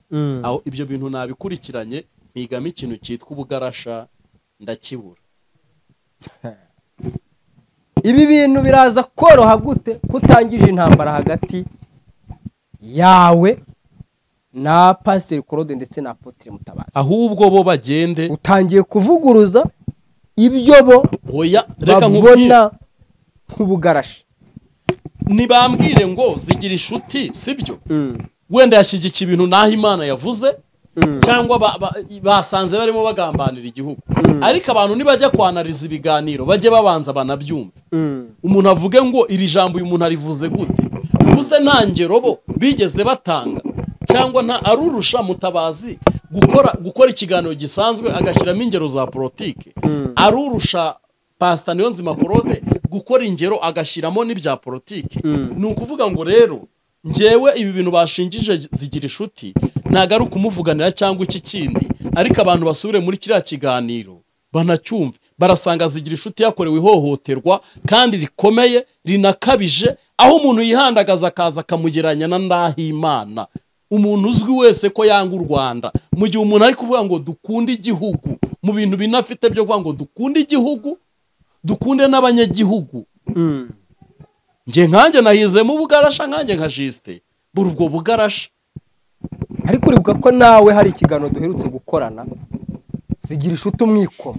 aho ibyo bintu nabikurikiranye mpigamo ikintu cyitwa ubugarasha ndakibura ibi bintu biraza koroha gute kutangije intambara hagati yawe na pasiteri korode ndetse na apotire mutabazi ahubwo bo bagende utangiye kuvuguruza ibyo bo hoya reka nkubwire babona nk'ubugarashi nibambwire ngo zigira inshuti sibyo wenda yashyigikiye ibintu naho imana yavuze cyangwa ba- ba- basanze barimo bagambanira igihugu ariko abantu nibajya kwanariza ibiganiro bajye babanza banabyumve umuntu avuge ngo iri jambo uyu muntu arivuze gute ubuze nta ngero bo bigeze batanga cyangwa nta arurusha mutabazi gukora gukora ikiganiro gisanzwe agashyiramo ingero za politiki arurusha pasita niyo nzima korode gukora ingero agashyiramo n'ibya politiki ni ukuvuga ngo rero ngewe ibi bintu bashingije zigira inshuti ntabwo ari ukumuvuganira cyangwa iki kindi ariko abantu basubire muri kiriya kiganiro banacyumve barasanga zigira inshuti yakorewe ihohoterwa kandi rikomeye rinakabije aho umuntu yihandagaza akaza akamugereranya na ndahimana umuntu uzwi wese ko yanga u Rwanda mu gihe umuntu ari kuvuga ngo dukunde igihugu mu bintu binafite byo kuvuga ngo dukunde igihugu dukunde n'abanyagihugu njye nkanjye nahizemo ubugarasha nkanjye nka jisite buri ubwo bugarasha ariko uribuka ko nawe hari ikiganiro duherutse gukorana zigira inshuti umwikoma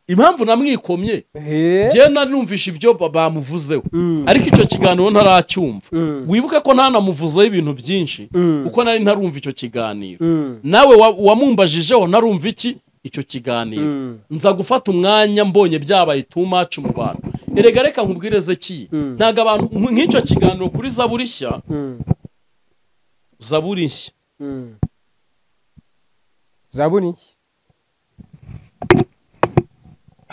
impamvu namwikomye Ehe. njye nanumvisha ibyo ba- bamuvuzeho ariko icyo kiganiro ntaracyumva wibuke ko ntanamuvuzeho ibintu byinshi kuko nari ntarumva icyo kiganiro nawe wa- wamumbajijeho ntarumva iki icyo kiganiro nza gufata umwanya mbonye byabaye too much mu bantu erega reka nkubwire zekiyi ntabwo abantu nk- nk'icyo kiganiro kuri zaburi nshya zaburi nshya zaburi iki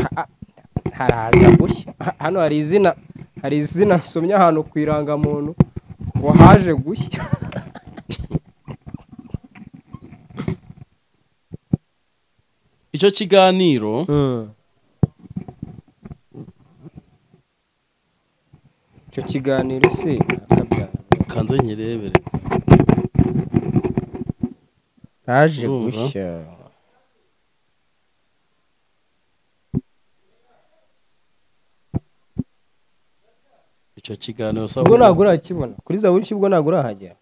Ha, ha. ntaraza gushya Ha- hano hari izina hari izina nsomye ahantu ku irangamuntu ngo haje gushya icyo kiganiro icyo kiganiro si akabyara kanze nyirebere haje Urumva? gushya icyo kiganiro sa ubwo ntabwo urakibona kuri za burishyi ubwo ntabwo urahagera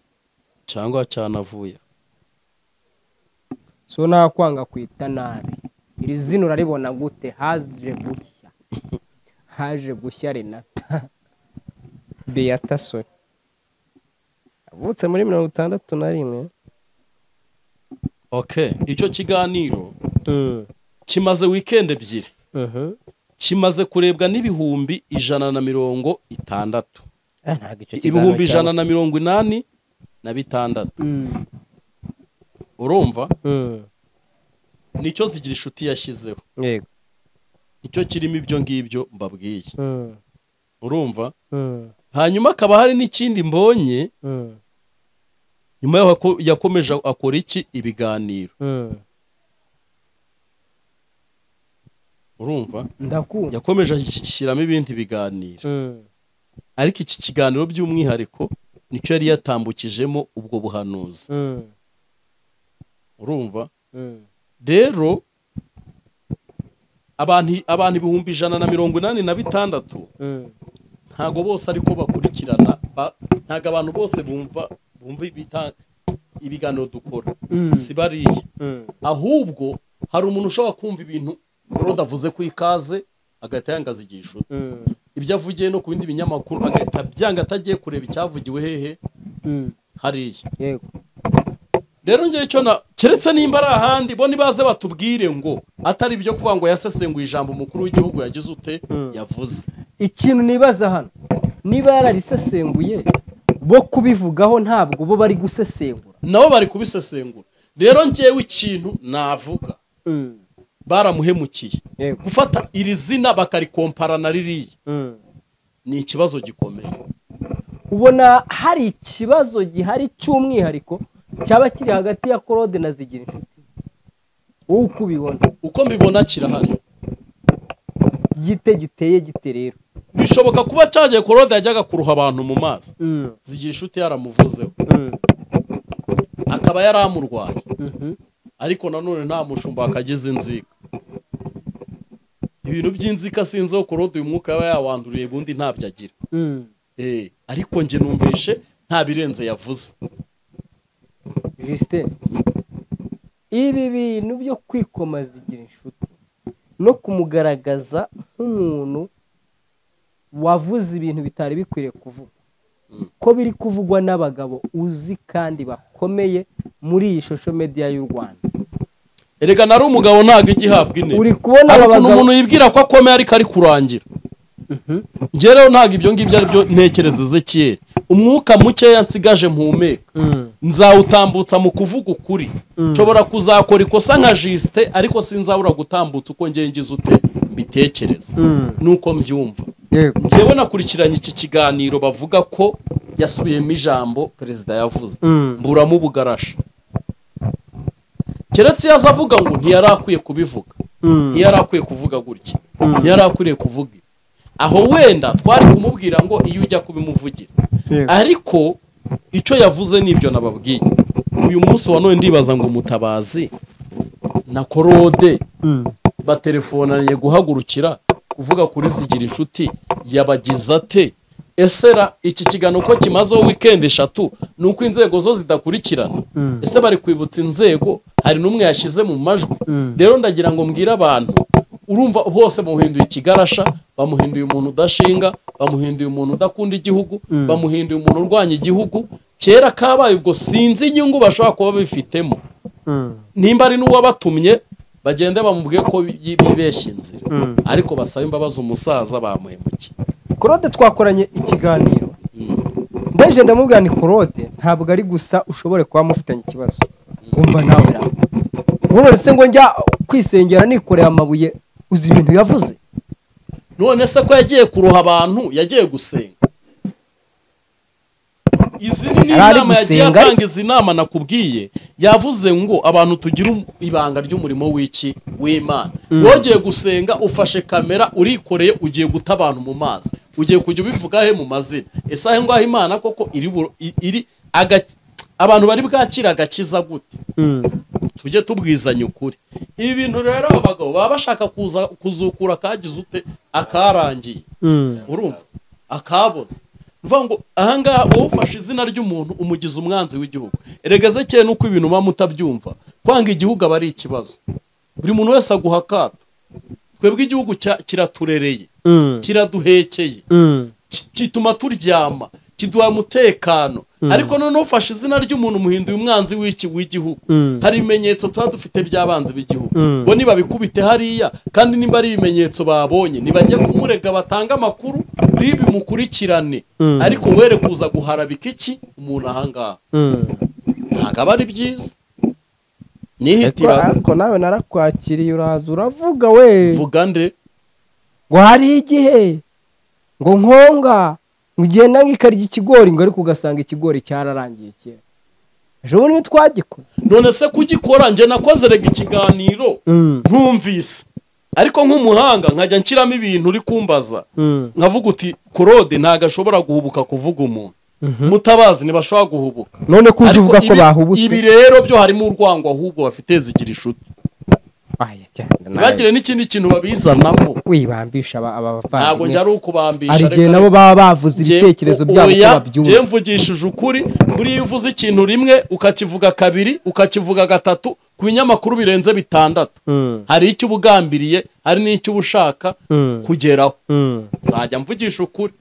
cyangwa cyanavuye so nta kwanga kwita nabi iri zina uraribona gute haje gushya haje gushya renata beyata sori avutse muri mirongo itandatu na rimwe okay icyo kiganiro kimaze wikendi ebyiri Mhm. kimaze kurebwa n'ibihumbi ijana na mirongo itandatu Ah, ntabwo icyo kiganiro ibihumbi cyaba- ijana na mirongo inani na bitandatu Mm. urumva Mm. nicyo zigira inshuti yashyizeho yego nicyo kirimo ibyo ngibyo mbabwiye Mm. urumva Mm. hanyuma hakaba hari n'ikindi mbonye Mm. nyuma yaho ako- yakomeje akora iki ibiganiro Mm. urumva ndakumva yakomeje ashyiramo ibindi biganiro Mm. ariko iki kiganiro by'umwihariko nicyo yari yatambukijemo ubwo buhanuzi Mm. urumva Mm. rero abantu abantu ibihumbi ijana na mirongo inani na bitandatu Mm. ntabwo bose ariko bakurikirana ba- ntabwo abantu bose bumva bumva ibita- ibiganiro dukora si bariya Mm. ahubwo hari umuntu ushobora kumva ibintu Claude avuze ku ikaze agahita yanga azigira inshuti Mm. ibyo avugiye no ku bindi binyamakuru agahita byanga atagiye kureba icyavugiwe hehe Mm. hariya yego rero ngewe icyo na keretse nimba ari ahandi bo nibaze batubwire ngo atari ibyo kuvuga ngo yasesenguye ijambo umukuru w'igihugu yagize ute yavuze ikintu nibaza hano niba yararisesenguye bo kubivugaho ntabwo bo bari gusesengura nabo bari kubisesengura rero ngewe ikintu navuga baramuhemukiye Yego. gufata iri zina bakarikompara na ririya ni ikibazo gikomeye ubona hari ikibazo gihari cy'umwihariko cyaba kiri hagati ya claude na zigira inshuti wowe uko ubibona uko mbibona kirahari gite giteye gite rero bishoboka kuba cyagiye korode yajyaga kuruha abantu mu mazi zigira inshuti yaramuvuzeho akaba yaramurwaye ariko nanone nta mushumba wakagize inzika ibintu by'inzika sinzeho korode uyu mwuka yaba yawanduriye ubundi ntabyo agira Eh, ariko njye numvishe nta birenze yavuze justin ibi bintu byo kwikoma zigira inshuti no kumugaragaza nk'umuntu wavuze ibintu bitari bikwiriye kuvuga ko biri kuvugwa n'abagabo uzi kandi bakomeye muri iyi shosho mediya y'u rwanda erega nari umugabo ntabwo igihabwa intebe Uri kubona hari aba ukuntu bagabo- umuntu yibwira ko akomeye ariko ari kurangira njye rero ntabwo ibyo ngibyo ari byo ntekereza kera umwuka mukeya nsigaje mpumeka nzawutambutsa mu kuvuga ukuri nshobora kuzakora ikosa nka jisite ariko sinzabura gutambutsa uko ngiye ngize ute mbitekereza nuko mbyumva njyewe nakurikiranye iki kiganiro bavuga ko yasubiyemo ijambo perezida yavuze mburamo ubugarasha keretse iyo aza avuga ngo ntiyari akwiye kubivuga ntiyari akwiye kuvuga gutya ntiyari akwiye kuvuga aho wenda twari kumubwira ngo iyo ujya kubimuvugira ariko icyo yavuze n'ibyo nababwiye uyu munsi wa none ndibaza ngo mutabazi na korode batelefonanye guhagurukira kuvuga kuri zigira inshuti yabagize ate ese ra iki kiganiro uko kimazeho wikendi eshatu ni uko inzego zo zidakurikirana ese bari kwibutsa inzego hari n'umwe yashyize mu majwi rero ndagira ngo mbwire abantu urumva bose bamuhinduye ikigarasha bamuhinduye umuntu udashinga bamuhinduye umuntu udakunda igihugu bamuhinduye umuntu urwanya igihugu kera kabaye ubwo sinzi inyungu bashobora kuba bifitemo nimba ari n'uwabatumye bagende bamubwiye ko bi- bibeshya inzira ariko basaba imbabazi umusaza bamuhemukiye claude twakoranye ikiganiro ndaje ndamubwira ni claude ntabwo ari gusa ushobora kuba mufitanye ikibazo wumva nawe ra ubu none se ngo njya kwisengera nikoreye amabuye uzi ibintu yavuze none se ko yagiye kuroha abantu yagiye gusenga izi ni Yari ari inama yagiye gusenga, atanga izi nama nakubwiye yavuze ngo abantu tugira um- ibanga ry'umurimo w'iki w'imana wogiye gusenga ufashe kamera urikoreye ugiye guta abantu mu mazi ugiye kujya ubivuga he mu mazina ese ahe ngaho imana koko iri buro- i- iri aga- abantu bari bwakira agakiza gute tujye tubwizanya ukuri ibi bintu rero aba bagabo baba bashaka kuza kuzukura akagize ute akarangiye urumva akaboze ni ukuvuga ngo ahangaha wowe ufashe izina ry'umuntu umugize umwanzi w'igihugu erega zekeye nuko ibintu muba mutabyumva kwanga igihugu aba ari ikibazo buri muntu wese aguha akato twebwe igihugu cya- kiraturereye kiraduhekeye ki- kituma turyama kiduha umutekano ariko noneho ufashe izina ry'umuntu muhinduye umwanzi w'iki w'igihugu hari ibimenyetso tuba dufite by'abanzi b'igihugu bo nibabikubite hariya kandi niba ari ibimenyetso babonye nibajya kumurega batange amakuru ribi mukurikirane ariko were kuza guharabika iki umuntu ahangaha ntabwo aba ari byiza nihitirana ariko nawe narakwakiriye uraza uravuga we vuga nde ngo hari igihe ngo nkonga ngenda nkikarya ikigori ngo ariko ugasanga ikigori cyararangiye kera ejo bundi ntitwagikoze none se kugikora njye nakoze rega ikiganiro ntumvise ariko nk'umuhanga nkajya nshyiramo ibintu uri kumbaza nkavuga uti korode ntabwo ashobora guhubuka kuvuga umuntu mutabazi ntibashobora guhubuka none ko uje Ariko uvuga ko ibi- bahubutse ibi rero byo harimo urwango ahubwo bafite zigira inshuti Aya, cyane nawe. ntibagire n'ikindi kintu babizanamo wibambisha aba aba ntabwo njya bavandimwe ari ukubambisha hari reka igihe nabo baba bavuze ibitekerezo byabo ko oya, njye babyumva mvugishije ukuri buriya iyo uvuze ikintu rimwe ukakivuga kabiri ukakivuga gatatu ku binyamakuru birenze bitandatu hari icyo uba ugambiriye hari n'icyo uba ushaka kugeraho nzajya mvugisha ukuri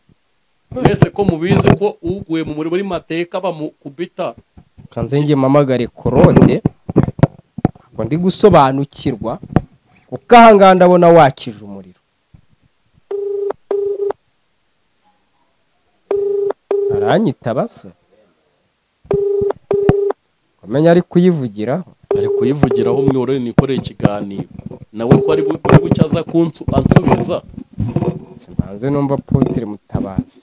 mwese ko mubizi ko uguye mu murimo w'amateka bamukubita kanze njye mpamagare korode ngo ndi gusobanukirwa kuko ahangaha ndabona wakije umuriro aranyitaba se kumenya ari kuyivugiraho ari kuyivugiraho mwiborere nikoreye ikiganiro nawe ko ari bu- buri bucyo aza kunsu- ansubiza simbanze numva potire mutabazi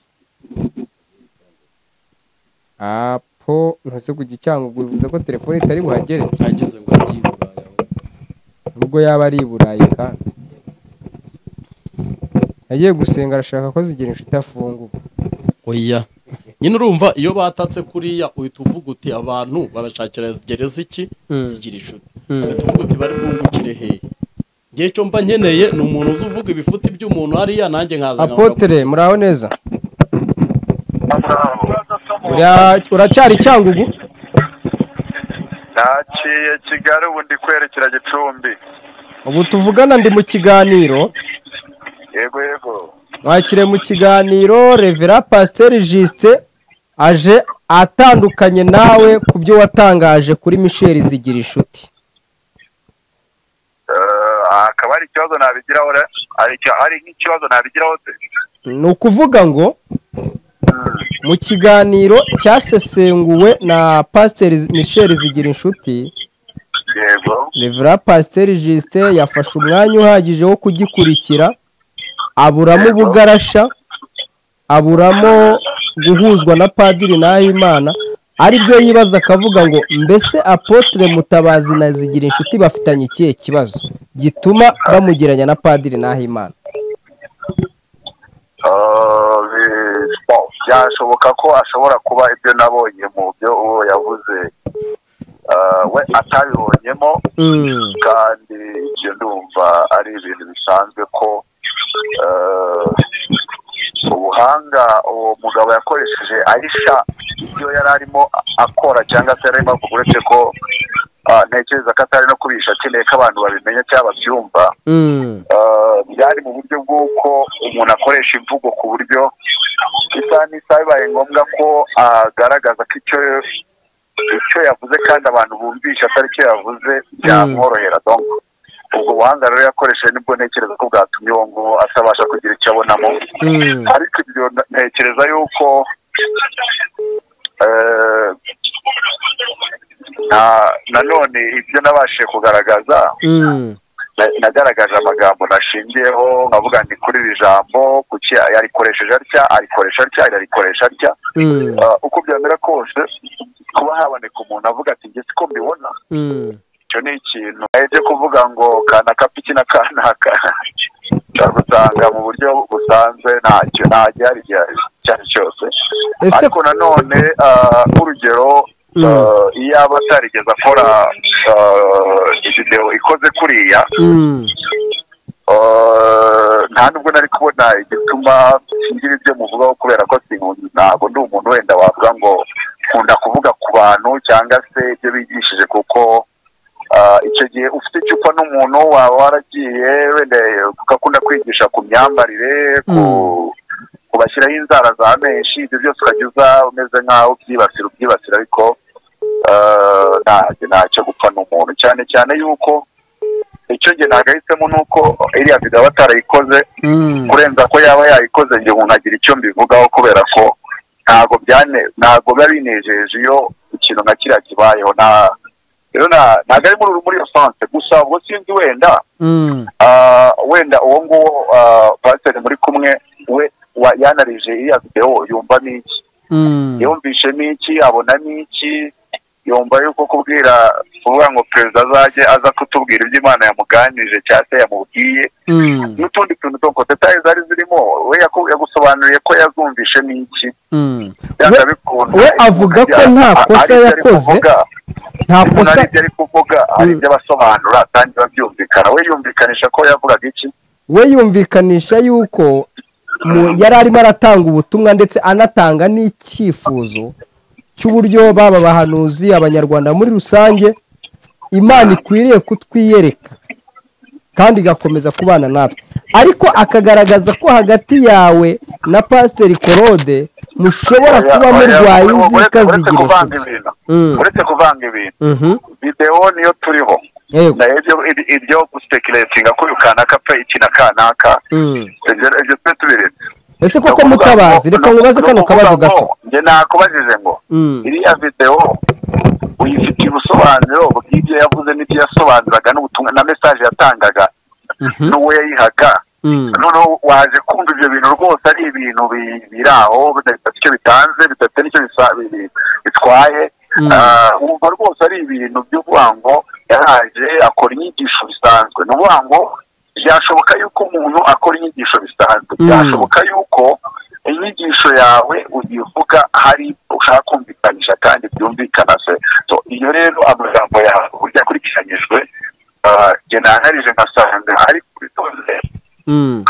apo ntuze kujya icyangugura bivuze ko telefone itari buhagere ageze ngo agiye i Burayi. nubwo yaba ari i burayi kandi agiye gusenga arashaka ko zigira inshuti afunguka oya nyine urumva iyo batatse kuriya uhita uvuga uti abantu barashakira gereza iki zigira inshuti uhita uvuga uti bari bwungukire hehe ngewe icyo mba nkeneye ni umuntu uzi uvuga ibifuti by'umuntu hariya nanjye nkaza nkavuga apotere muraho neza Ura- uracyari icyangugu naciye kigali ubu ndi kwerekera gicumbi ubu tuvugana ndi mu kiganiro yego yego wakire mu kiganiro revera pasiteri jisite aje atandukanye nawe ku byo watangaje kuri misheri zigira inshuti Eh, hakaba hari ikibazo nabigiraho re hari icyo- hari nk'ikibazo nabigiraho se ni ukuvuga ngo mu kiganiro cyasesenguwe na pasiteri misheri zigira inshuti yego revera pasiteri jisite yafashe umwanya uhagije wo kugikurikira aburamo ubugarasha aburamo guhuzwa na padiri nahimana aribyo yibaza akavuga ngo mbese apotre mutabazi na zigira inshuti bafitanye ikihe kibazo gituma bamugeranya na padiri nahimana Eh, bi- bon, byashoboka ko ashobora kuba ibyo nabonye mu byo uwo yavuze eh, we atabibonyemo Mm. kandi ibyo ndumva ari ibintu bisanzwe ko eh, ubuhanga uwo mugabo yakoresheje ahisha ibyo yari arimo akora cyangwa se yari arimo avuga uretse ko ah, ntekereza ko atari no kubisha akeneye ko abantu babimenya cyangwa babyumva Mm. Eh, byari mu buryo bw'uko umuntu akoresha imvugo ku buryo isaha n'isaha bibaye ngombwa ko agaragaza ko icyo icyo yavuze kandi abantu bumvisha atari cyo yavuze byamworohera donc ubwo buhanga rero yakoresheje nibwo ntekereza ko bwatumye uwo nguwo atabasha kugira icyo abonamo Mm. ariko ibyo ntekereza yuko eh, na- nanone ibyo nabashije kugaragaza Mm. na- nagaragaje amagambo nashingiyeho nkavuga nti kuri iri jambo kuki yarikoresheje atya arikoresha atya arikoresha atya Mm, Ah, uko byamera kose kuba haboneka umuntu avuga ati njye siko mbibona mm, icyo ni ikintu ahetse kuvuga ngo kanaka piki na kanaka ushobora gusanga mu buryo busanzwe ntacyo nta gihari gihari icyo ari cyo cyose Ese- ariko nanone ah, nk'urugero ah, iyo aba atarigeze akora ah, video ikoze kuriya mm, ah, nta nubwo nari kubona igituma singira ibyo muvugaho kubera ko sinkunzi ntabwo ndi umuntu wenda wavuga ngo nkunda kuvuga ku bantu cyangwa se ibyo bigishije kuko ah, icyo gihe ufite icupa n'umuntu waba waragiye wenda ugakunda kwigisha ku myambarire ku kubashyiraho inzara za menshi ibyo byose ukajya uza umeze nk'aho ubyibasira ubyibasira ariko ah, ntabwo ntacyo gupfa n'umuntu cyane cyane yuko icyo gihe ntabwo ahisemo ni uko iriya video aba atarayikoze mm, kurenza ko yaba yayikoze njye nkagira icyo mbivugaho kubera ko ntabwo byane ntabwo biba binejeje iyo ikintu nka kiriya kibayeho nta rero nta- ntabwo ari muri muri iyo sanse gusa ubwo sinzi wenda mm, ah, wenda uwo nguwo ah, pasiteri muri kumwe we wa- yanarije iriya videwo yumva ni iki mm, yumvishe n'iki abona n'iki yumva yuko kubwira kuvuga ngo perezida azajye aza kutubwira ibyo imana yamuganirije cyangwa se yamubwiye mm, n'utundi tuntu two detaye zari zirimo we yaku- yagusobanuriye ko yazumvishe n'iki mm. byanga We- bikunda we avuga ko nta ari- kosa ari ibyo ari yakoze. kuvuga, nta umuntu ari kosa ibyo ari kuvuga ari ibyo abasobanura kandi biba byumvikana we yumvikanisha ko yavugaga iki we yumvikanisha yuko mu- yari arimo aratanga ubutumwa ndetse anatanga n'icyifuzo cy'uburyo baba abahanuzi abanyarwanda muri rusange imana ikwiriye kutwiyereka kandi igakomeza kubana natwe ariko akagaragaza ko hagati yawe na pasiteri korode mushobora kuba murwaye inzika uretse zigira kuvanga inshuti ibintu Mm. uretse kuvanga ibintu Mhm. videwo niyo turiho yego na ibyo ib- ibyo gusipekiretinga ko uyu kanaka pe iki na kanaka Mm. ibyo ibyo twe tubiretse ese koko Ni ukuvuga mutabazi ngo- reka ni- nkubaze ni kano ukuvuga kabazo ngo, gato njye nakubajije ngo Mm. iriya videwo uyifitiye ubusobanuro bw'ibyo yavuze n'ibyo yasobanuraga n'ubutumwa na mesaje yatangaga n'uwo yayihaga Mm. noneho waje kumva ibyo bintu rwose ari ibintu bi- biri aho bidafite icyo bitanze bidafite n'icyo bisa- bi- bi- bitwaye Mm. Ah, wumva rwose ari ibintu by'uvuga ngo yaraje akora inyigisho bisanzwe ni ukuvuga ngo byashoboka yuko umuntu akora inyigisho bisanzwe Mm. byashoboka yuko inyigisho yawe uyivuga hari ushaka kumvikanisha kandi byumvikana se So, iyo rero amagambo yawe uburyo akurikiranyijwe ah, njye nanarije nkasanga ari kubitonze Mm.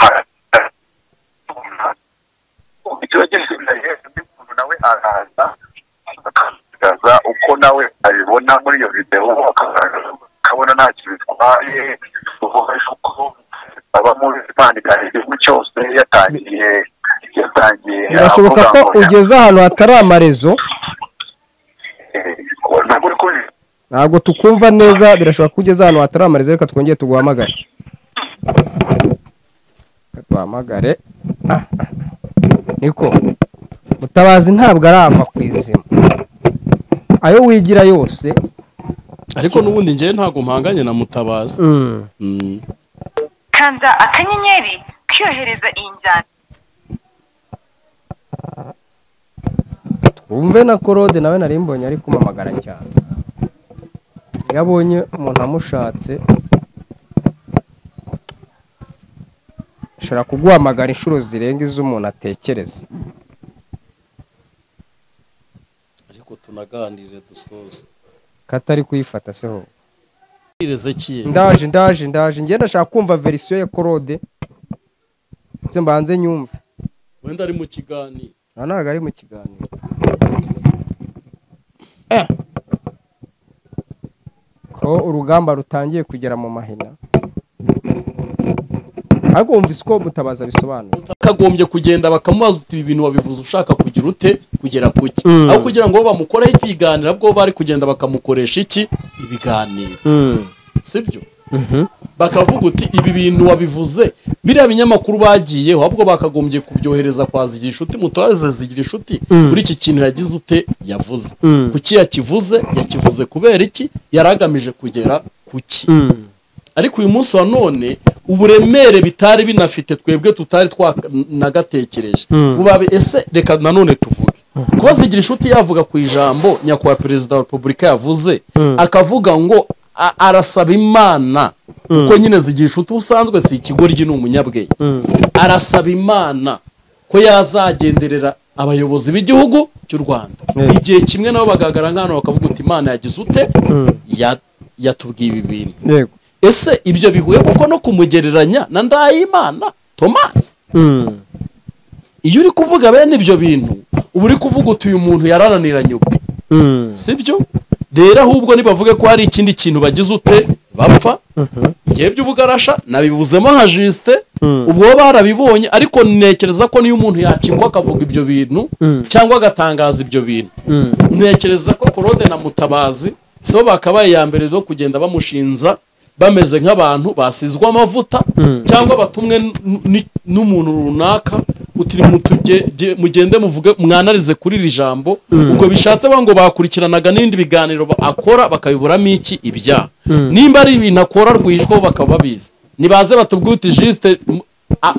icyo gisigaye undi muntu nawe araza akagaragaza uko nawe abibona muri iyo videwo akagaragaza akabona nta kintu bitwaye uvugaje uko aba muri Imana igana igihugu cyose yatangiye yatangiye birashoboka ko avuga ngo ugeze ahantu hatari amarezo eh, ntabwo uri kubibona ntabwo tukumva neza birashoboka ko ugeze ahantu hatari amarezo reka twongere tuguhamagare Reka tuguhamagare Ah, ah. niko mutabazi ntabwo arava ku izima ayo wigira yose ariko n'ubundi njyewe ntabwo mpanganye na mutabazi mm, Mm. kanda akanyenyeri kwiyohereza iyi njyana wumve na korode nawe nari mbonye ari kumamagara cyane iyo abonye umuntu amushatse ashobora kuguhamagara inshuro zirenga iz'umuntu atekereza ariko tunaganire dusoze katari kuyifata se ho ireze kiye ndaje ndaje ndaje ngenda ndashaka kumva verisiyo ya korode ndetse mbanze nyumve wenda ari mu kiganiro aha ntabwo ari mu kiganiro ko urugamba rutangiye kugera mu mahina ariko wumvise uko mutabaza bisobanura kagombye kugenda bakamubaza uti ibi bintu wabivuze ushaka kugira ute kugera ku ki Mm. aho kugira ngo bamukoreho ikiganiro bwo bari kugenda bakamukoresha iki ibiganiro sibyo bakavuga uti ibi bintu wabivuze biriya binyamakuru bagiyeho ahubwo bakagombye kubyohereza kwa zigira inshuti mutwaze zigira inshuti kuri iki kintu yagize ute yavuze kuki yakivuze yakivuze kubera iki yari agamije kugera ku ki ariko uyu munsi wa none uburemere bitari binafite twebwe tutari twanagatekereje vuba ese reka nanone tuvuge kuba zigira inshuti yavuga ku ijambo nyakubahwa perezida wa repubulika yavuze akavuga ngo a- arasaba imana kuko nyine zigira inshuti ubusanzwe si ikigoryi ni umunyabwenge arasaba imana ko yazagenderera abayobozi b'igihugu cy'u rwanda igihe kimwe nabo bagaragara nk'ahantu bakavuga uti imana yagize ute Ya- yatubwiye ibi bintu yego ese ibyo bihuye kuko no kumugereranya na ndayimana tomasi Mm. iyo uri kuvuga bene ibyo bintu uba uri kuvuga uti uyu muntu yararaniranye ubu Mm. sibyo rero ahubwo nibavuge ko hari ikindi kintu bagize ute bapfa ngewe by'ubugarasha nabibuzemo nka jisite ubwo bo barabibonye ariko ntekereza ko niyo umuntu yacikwa akavuga ibyo bintu cyangwa agatangaza ibyo bintu ntekereza ko korode na mutabazi si bo bakabaye iya mbere zo kugenda bamushinza bameze nk'abantu basizwe amavuta cyangwa batumwe n- n- n'umuntu runaka uti "Mutuge- ge- mugende muvuge mwanarize kuri iri jambo ubwo bishatse ngo bakurikiranaga n'ibindi biganiro ba- akora bakabiburamo iki ibyaha nimba ari ibintu akora rwihishwaho bakaba babizi nibaze batubwire uti jisite m- a-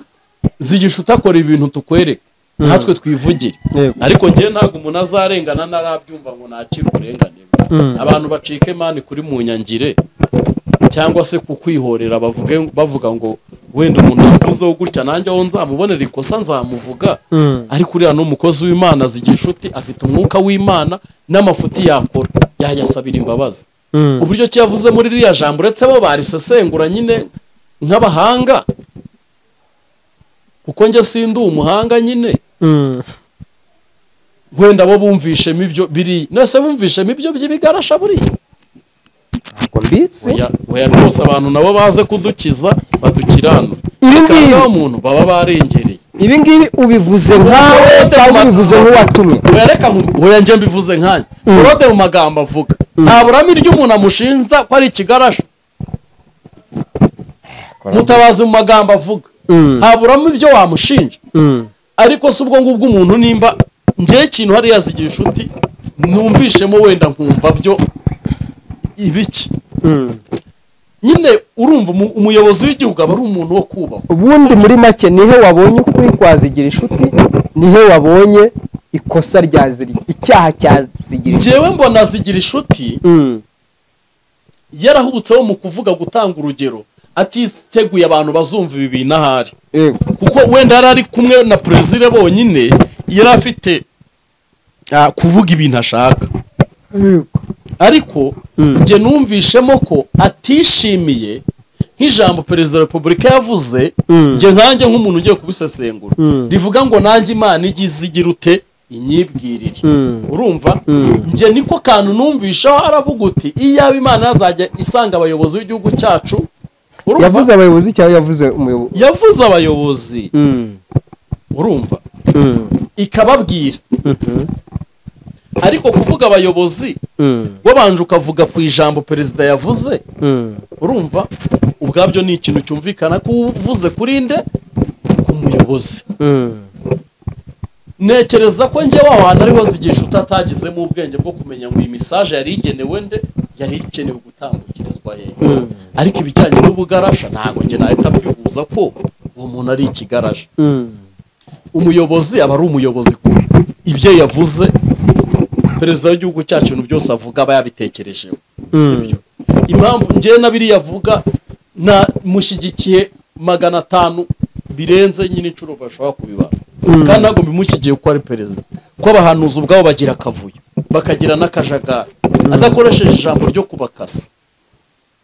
zigisha utakora ibintu tukwereke natwe twivugire Yego. ariko njyewe ntabwo umuntu azarengana ntarabyumva ngo nakire uburenganire abantu bacike mani kuri mu nyangire cyangwa se ku kwihorera bavuge bavuga ngo wenda umuntu yavuzeho gutya nanjye aho nzamubonera ikosa nzamuvuga ariko uriya ni umukozi w'imana zigira inshuti afite umwuka w'imana n'amafuti yakora yayasabira imbabazi uburyo ki yavuze muri ririya jambo uretse bo barisesengura nyine nk'abahanga kuko njye sindi umuhanga nyine Mm. wenda bo bumvishemo ibyo biri nese bumvishemo ibyo by'ibigarasha buriya Ntabwo mbizi oya oya rwose abantu nabo baze kudukiza badukiranura Ibi ngibi- Kandi muntu baba barengereye ibi ngibi ubivuze nkawe cyangwa ubivuze nk'uwatumye oya reka nku- oya njye mbivuze nkanjye korode mu magambo avuga nta burame ry'umuntu amushinja ko ari ikigarasha mutabazi mu magambo avuga nta burame ibyo wamushinja ariko si ubwo ngubwo umuntu nimba ngewe ikintu hariya zigira inshuti numvishemo wenda nkumva byo ibiki nyine urumva umu- umuyobozi w'igihugu aba ari umuntu wo kubahwa ubundi muri make nihe wabonye ukuri kwazigira inshuti nihe wabonye ikosa ryaziri icyaha cyazigira inshuti njyewe mbona zigira inshuti Mm. yarahubutseho mu kuvuga gutanga urugero atiteguye abantu bazumva ibi bintu ahari Yego. kuko wenda yari ari kumwe na perezida bonyine yari afite ah, kuvuga ibintu ashaka ariko njye numvishemo ko atishimiye nk'ijambo perezida wa repubulika yavuze njye nkanjye nk'umuntu ugiye kubisesengura rivuga ngo nanjye imana igize igira ute inyibwirire urumva njye niko kantu numvishaho aravuga uti iyaba imana yazajya isanga abayobozi b'igihugu cyacu urumva yavuze abayobozi cyangwa yavuze umuyobozi yavuze abayobozi Mm. urumva Mm. ikababwira ariko kuvuga abayobozi Mm. wabanje ukavuga ku ijambo perezida yavuze urumva ubwabyo ni ikintu cyumvikana ko uvuze kuri nde ku muyobozi Mm. ntekereza ko njye wa hantu ariho zigisha utatagizemo ubwenge bwo kumenya ngo iyi misaje yari igenewe nde yari igenewe gutambukirizwa hehe ariko ibijyanye n'ubugarasha ntabwo njye nahita mbihuza ko uwo muntu ari ikigarasha Mm. umuyobozi aba ari umuyobozi kubi ibyo yavuze perezida w'igihugu cyacu ibintu byose avuga aba yabitekerejeho sibyo impamvu njyewe na biriya avuga na mushyigikiye magana atanu birenze nyine inshuro bashobora kubibara kandi ntabwo bimushyigiye kuko ari perezida kuko abahanuzi ubwabo bagira akavuyo bakagira n'akajagari adakoresheje ijambo ryo kubakasa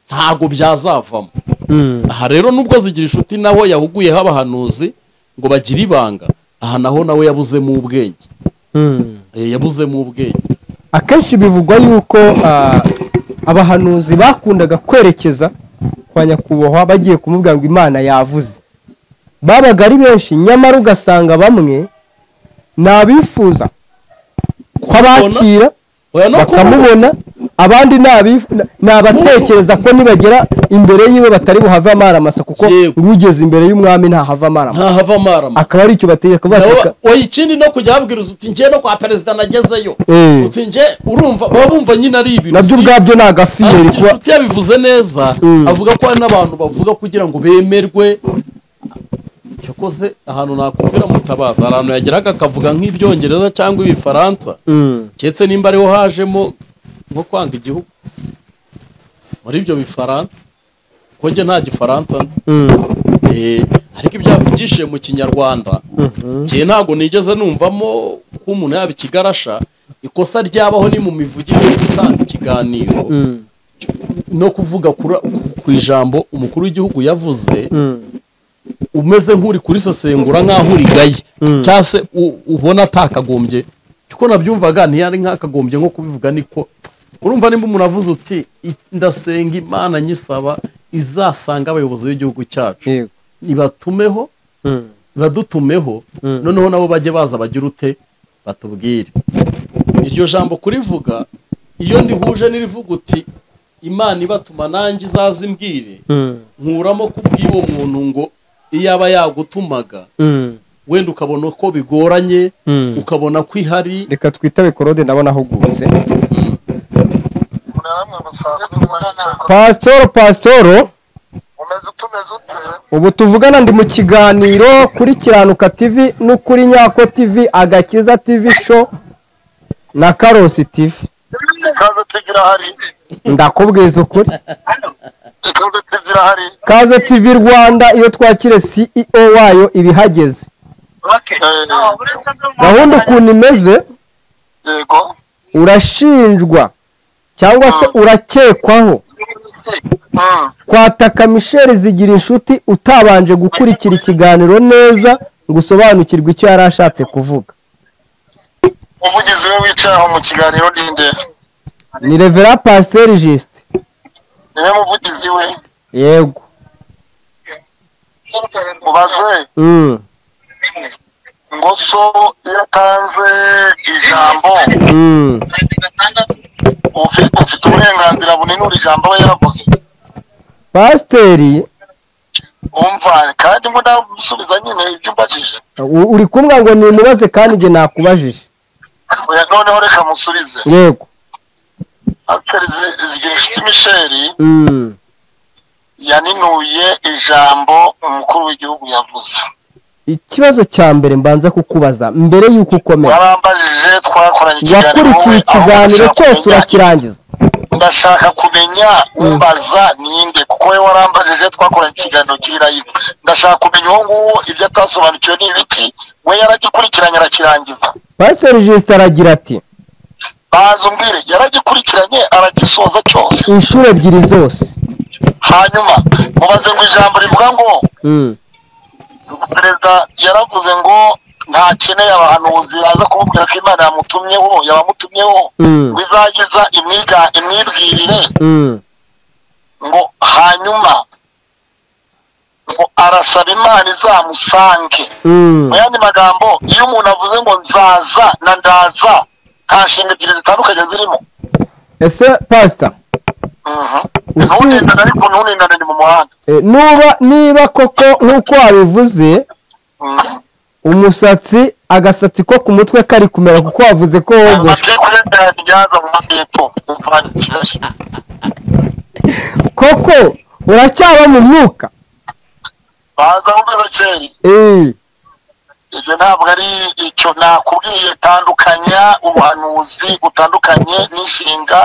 ntabwo byazavamo aha rero nubwo zigira inshuti naho yahuguyeho abahanuzi ngo bagire ibanga aha naho nawe yabuzemo ubwenge Mm. Eh, yabuzemo ubwenge akenshi bivugwa yuko ah, abahanuzi bakundaga kwerekeza kwa nyakubahwa bagiye kumubwira ngo imana yavuze babaga ari benshi nyamara ugasanga bamwe ni abifuza ko abakira oya no kuvuga bakamubona abandi ni abifu- na- ni abatekereza ko nibagera imbere yiwe batari buhave amara masa kuko Yego. urugeze imbere y'umwami ntahava amara masa ntahava amarama akaba ari icyo bategeka kuvuga ati reka- oya ikindi no kujya babwiriza uti njye no kwa perezida nagezeyo Eh. uti njye urumva baba bumva nyine ari ibintu nabyo si- ubwabyo ni agafiyeri ariko kuba inshuti yabivuze neza avuga ko hari n'abantu bavuga kugira ngo bemerwe cyakoze ahantu nakumvira mutabaza hari ahantu yageraga akavuga nk'ibyongereza cyangwa ibifaransa keretse nimba ariho hajemo nko kwanga igihugu muri ibyo bifaransa kuko njye nta gifaransa nzi Eh, ariko ibyo yavugishije mu kinyarwanda njye ntabwo nigeze numvamo ko umuntu yaba ikigarasha ikosa ryabaho ni mu mivugire yo gutanga ikiganiro no kuvuga kura- ku- ku ijambo umukuru w'igihugu yavuze umeze nk'uri kurisesengura nk'aho urigaye cyangwa se u- ubona atakagombye kuko nabyumvaga ntiyari nk'akagombye nko kubivuga niko urumva nimba umuntu avuze uti "I- ndasenga imana nyisaba izasanga abayobozi b'igihugu cyacu Yego. ibatumeho badutumeho noneho nabo bajye baza bagire ute batubwire iryo jambo kurivuga iyo ndihuje n'irivuga uti imana ibatuma nanjye izaza imbwire nkuramo kubw'uwo muntu ngo iyo aba yagutumaga wenda ukabona ko bigoranye ukabona ko ihari reka twitabe korode ndabona ahugutse namwe musanzwe tumanana pasitoro pasitoro umeze tumeze ute ubu tuvugana ndi mu kiganiro kuri kiranuka tv no kuri nyako tv agakiza tv show na karosi tv ikaze tv irahari ndakubwiza ukuri ikaze tv irahari kaze tv rwanda iyo twakire ceo wayo iba ihageze Eh, gahunda ukuntu imeze yego urashinjwa cyangwa se urakekwaho Mm. kwataka misheli zigira inshuti utabanje gukurikira ikiganiro neza ngo usobanukirwe icyo yari ashatse kuvuga umuvugizi we wicaye aho mu kiganiro ninde ni revera pasiteri jisite niwe muvugizi we yego mubaze Mm, ngo so iyo atanze ijambo mm. ufi- ufite uburenganzira bunini uri ijambo aba yaravuze pasiteri umva kandi ngo ndasubiza nyine ibyo umbajije u- uri kumbwa ngo nimubaze kandi njye nakubajije Oya, noneho reka musubize yego pasiteri Zi- zigirinshuti misheli Mm, yaninuye ijambo umukuru w'igihugu yavuze ikibazo cya mbere mbanza kukubaza mbere y'uko ukomeza warambajije twakoranye ikiganiro wakurikiye wowe, aho ikiganiro ndashaka cyose kumenya- urakirangiza ndashaka kumenya umbaza ninde kuko we warambajije twakoranye ikiganiro kiri live ndashaka kumenya uwo nguwo ibyo atasobanukiwe ni ibiki we yaragikurikiranye arakirangiza pasiteri jisite aragira ati baza umbwire yaragikurikiranye aragisoza cyose inshuro ebyiri zose hanyuma mubaze ngo ijambo rivuga ngo Mm, perezida yaravuze ngo ntakeneye abahanuzi baza kumubwira ko imana yamutumyeho yabamutumyeho Mm. ngo izagiza imwiga imyibwirire mm, ngo hanyuma ngo arasaba imana izamusange mm. mu yandi magambo iyo umuntu avuze ngo nzaza na ndaza nta nshinga ebyiri zitandukanye zirimo ese pasita Mhm. Usi- ntunindane ariko ntunindane ni mu muhanda Eh, nuba niba koko nk'uko wabivuze Mhm. umusatsi agasatsi ko ku mutwe kari kumera kuko wavuze ko wogosha amateka urengera ryaza mu majyepfo muvana kigali koko uracyaba mu mwuka baza bumeze kera Eh, ibyo ntabwo ari icyo nakubwiye tandukanya ubuhanuzi butandukanye n'inshinga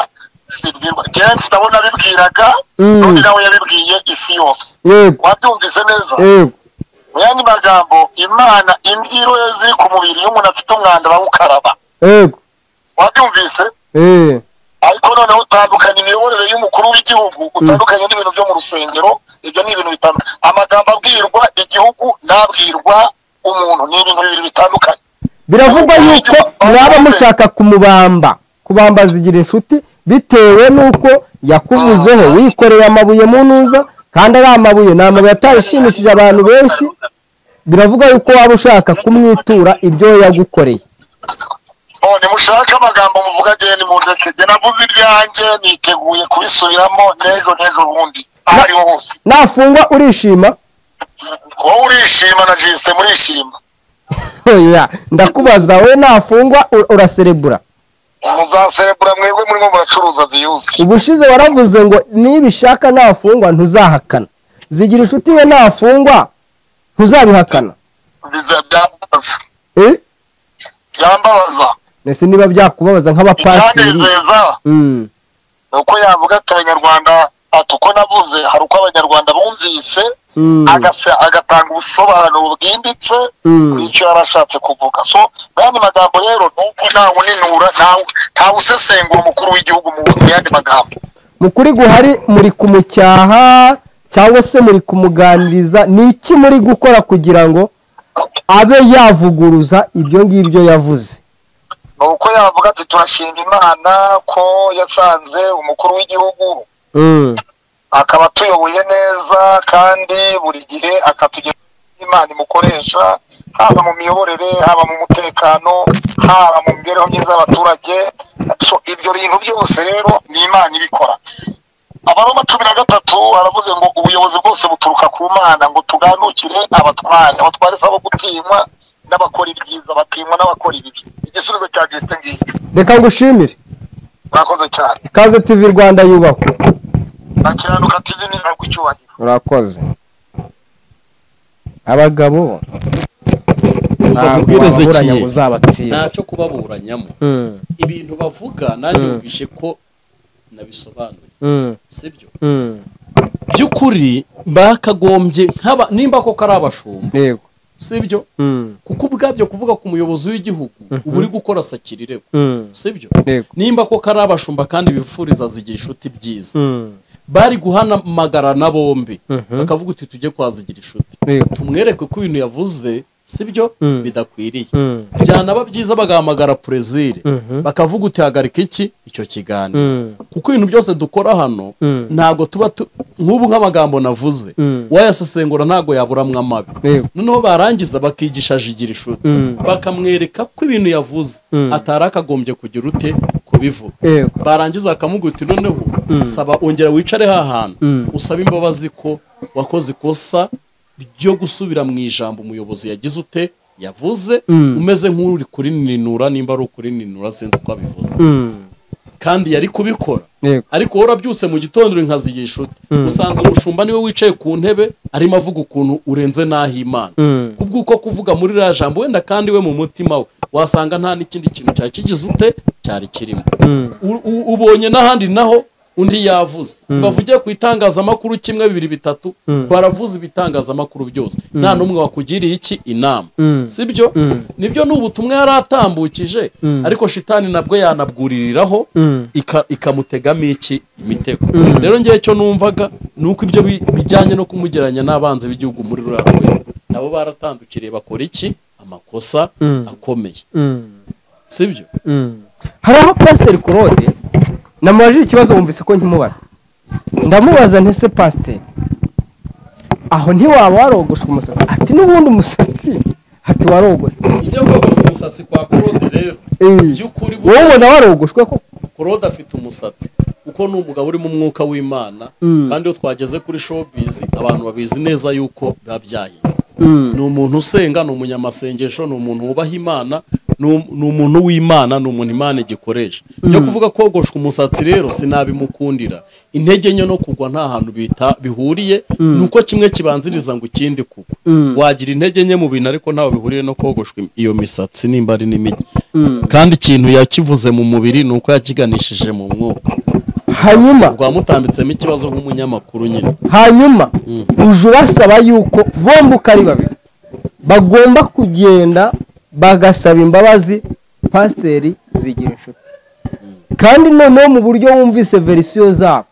zibwirwa njyewe mfite abo nabibwiraga Mm. n'undi nawe yabibwiye isi yose yego wabyumvise neza yego mu yandi magambo imana imbyiro ye ziri ku mubiri iyo umuntu afite umwanda bamukaraba yego wabyumvise Eh, ariko noneho utandukanya imiyoborere y'umukuru w'igihugu utandukanye n'ibintu byo mu rusengero ibyo ni ibintu bitandukanye amagambo abwirwa igihugu n'abwirwa umuntu ni ibintu bibiri bitandukanye biravugwa yuko mwaba mushaka kumubamba kubambaza igira inshuti bitewe n'uko yakuvuzeho wikoreye amabuye mu ntuza kandi ari amabuye ni amabuye atashimishije abantu benshi biravugwa yuko waba ushaka kumwitura ibyo yagukoreye Oh, nimushake amagambo muvuga agenda mu ntoki njye navuze ibyanjye niteguye kubisubiramo n'ejo n'ejo bundi aho ariho hose nafungwa urishima wowe urishima na jisite murishima Oya, ndakubaza we nafungwa u- uraserebura muzaserebura mwebwe murimo muracuruza viyuzi ubushize waravuze ngo nibishaka nafungwa ntuzahakana zigira inshuti ye nafungwa ntuzabihakana biza byambabaza Eh? byambabaza mbese niba byakubabaza nk'abapasiteri icyanezeza Mm. ni uko yavuga ati abanyarwanda ati uko navuze hari uko abanyarwanda bumvise Mm. agase- agatanga ubusobanuro bwimbitse Mm. bw'icyo yari ashatse kuvuga so mu yandi magambo rero ni uko ntawe uninura ntawe- ntawe usesengura umukuru w'igihugu mu mu yandi magambo mu kuri guhari muri kumucyaha cyangwa se muri kumuganiriza ni iki muri gukora kugira ngo abe yavuguruza ibyo ngibyo yavuze ni uko yavuga ati turashima imana ko yasanze umukuru w'igihugu Mm. akaba atuyoboye neza kandi buri gihe akatugira imana imukoresha haba mu miyoborere haba mu mutekano haba mu mibereho myiza y'abaturage So, ibyo bintu byose rero ni imana ibikora abaroma cumi na gatatu aravuze ngo ubuyobozi bwose buturuka ku mana ngo tuganukire abatware abatware si abo gutinywa n'abakora ibyiza batinywa n'abakora ibibi igisubizo cya gisite ngicyo reka ngushimire mwakoze cyane kaze tv rwanda yubakwa nakiranuka tizi niba ku cyubahiro urakoze abagabo Umva ntabwo waburanya nkubwirezekiye ngo uzabatsinda ntacyo kubaburanyamo Mm, ibintu bavuga nanjye yumvishe ko nabisobanuye mm, sibyo mm. by'ukuri bakagombye nk'aba nimba koko ari abashumba yego sibyo Mm, kuko ubwabyo kuvuga ku muyobozi w'igihugu uba uri gukora sakirirego mm, sibyo Yego. nimba koko ari abashumba kandi bifuriza zigira inshuti byiza mm, bari guhamagara na bombi Mhm. bakavuga uti tujye kwazigira inshuti Yego. tumwereke ko ibintu yavuze sibyo Mm. bidakwiriye Mm. byanaba byiza bagahamagara perezire Mhm. bakavuga uti hagarika iki icyo kiganiro Mm, kuko ibintu byose dukora hano Mm. ntabwo tuba tu- nk'ubu nk'amagambo navuze Mm. wayasesengura ntabwo yaburamwa amabi Yego. noneho barangiza bakigisha jigira ishuri Mm. bakamwereka ko ibintu yavuze Mm. atari akagombye kugira ute kubivuga Yego. barangiza bakamugira uti noneho saba ongera wicare ha hantu Mm. usabe imbabazi ko wakoze ikosa ryo gusubira mu ijambo umuyobozi yagize ute yavuze Mm. umeze nk'uri kurininura nimba ari ukurininura sinzi uko abivuze Mm, kandi yari kubikora Yego. ariko wowe urabyutse mu gitondo uri nkazigira inshuti usanze umushumba niwe wicaye ku ntebe arimo avuga ukuntu urenze n'aho imana Mm. kubw'uko kuvuga muri ririya jambo wenda kandi we mu mutima we wasanga nta n'ikindi kintu cyari kigize ute cyari kirimo U- u- ubonye n'ahandi naho undi yavuze bavugiye ku itangazamakuru kimwe bibiri bitatu baravuze ibitangazamakuru byose nta n'umwe wakugiriye iki inama sibyo nibyo ni ubutumwa yari atambukije ariko shitani nabwo yanabwuririraho ika- ikamutegamo iki imitego rero ngewe cyo numvaga ni uko ibyo bi- bijyanye no kumugeranya n'abanzi b'igihugu muri ruriya rwego nabo baratandukiriye bakora iki amakosa akomeye mm, sibyo mm. hari aho pasiteri korode namubajije ikibazo wumvise ko nkimubaza ndamubaza ntese pasiteri aho ntiwaba warogosha umusatsi ati n'ubundi umusatsi ati warogoshe ibyo kogosha umusatsi kwa korode rero Eh. by'ukuri wowe ubona warogoshwe ko korode afite umusatsi kuko ni umugabo urimo umwuka w'imana kandi iyo twageze kuri showbiz abantu babizi neza yuko biba byahindutse ni umuntu usenga ni umunyamasengesho ni umuntu wubaha imana ni um- ni umuntu w'imana ni umuntu imana igikoresha byo kuvuga kogoshwa umusatsi rero sinabimukundira intege nke no kugwa nta hantu bita bihuriye ni uko kimwe kibanziriza ngo ikindi kugwa wagira intege nke mu bintu ariko ntawe bihuriye no kogoshwa im- iyo misatsi nimba ari n'imijyi kandi ikintu yakivuze mu mubiri ni uko yakiganishije mu mwuka hanyuma rwamutambitsemo ikibazo nk'umunyamakuru nyine hanyuma uje ubasaba yuko bombi uko ari babiri bagomba kugenda bagasaba imbabazi pasiteri zigira inshuti kandi noneho mu buryo wumvise verisiyo zabo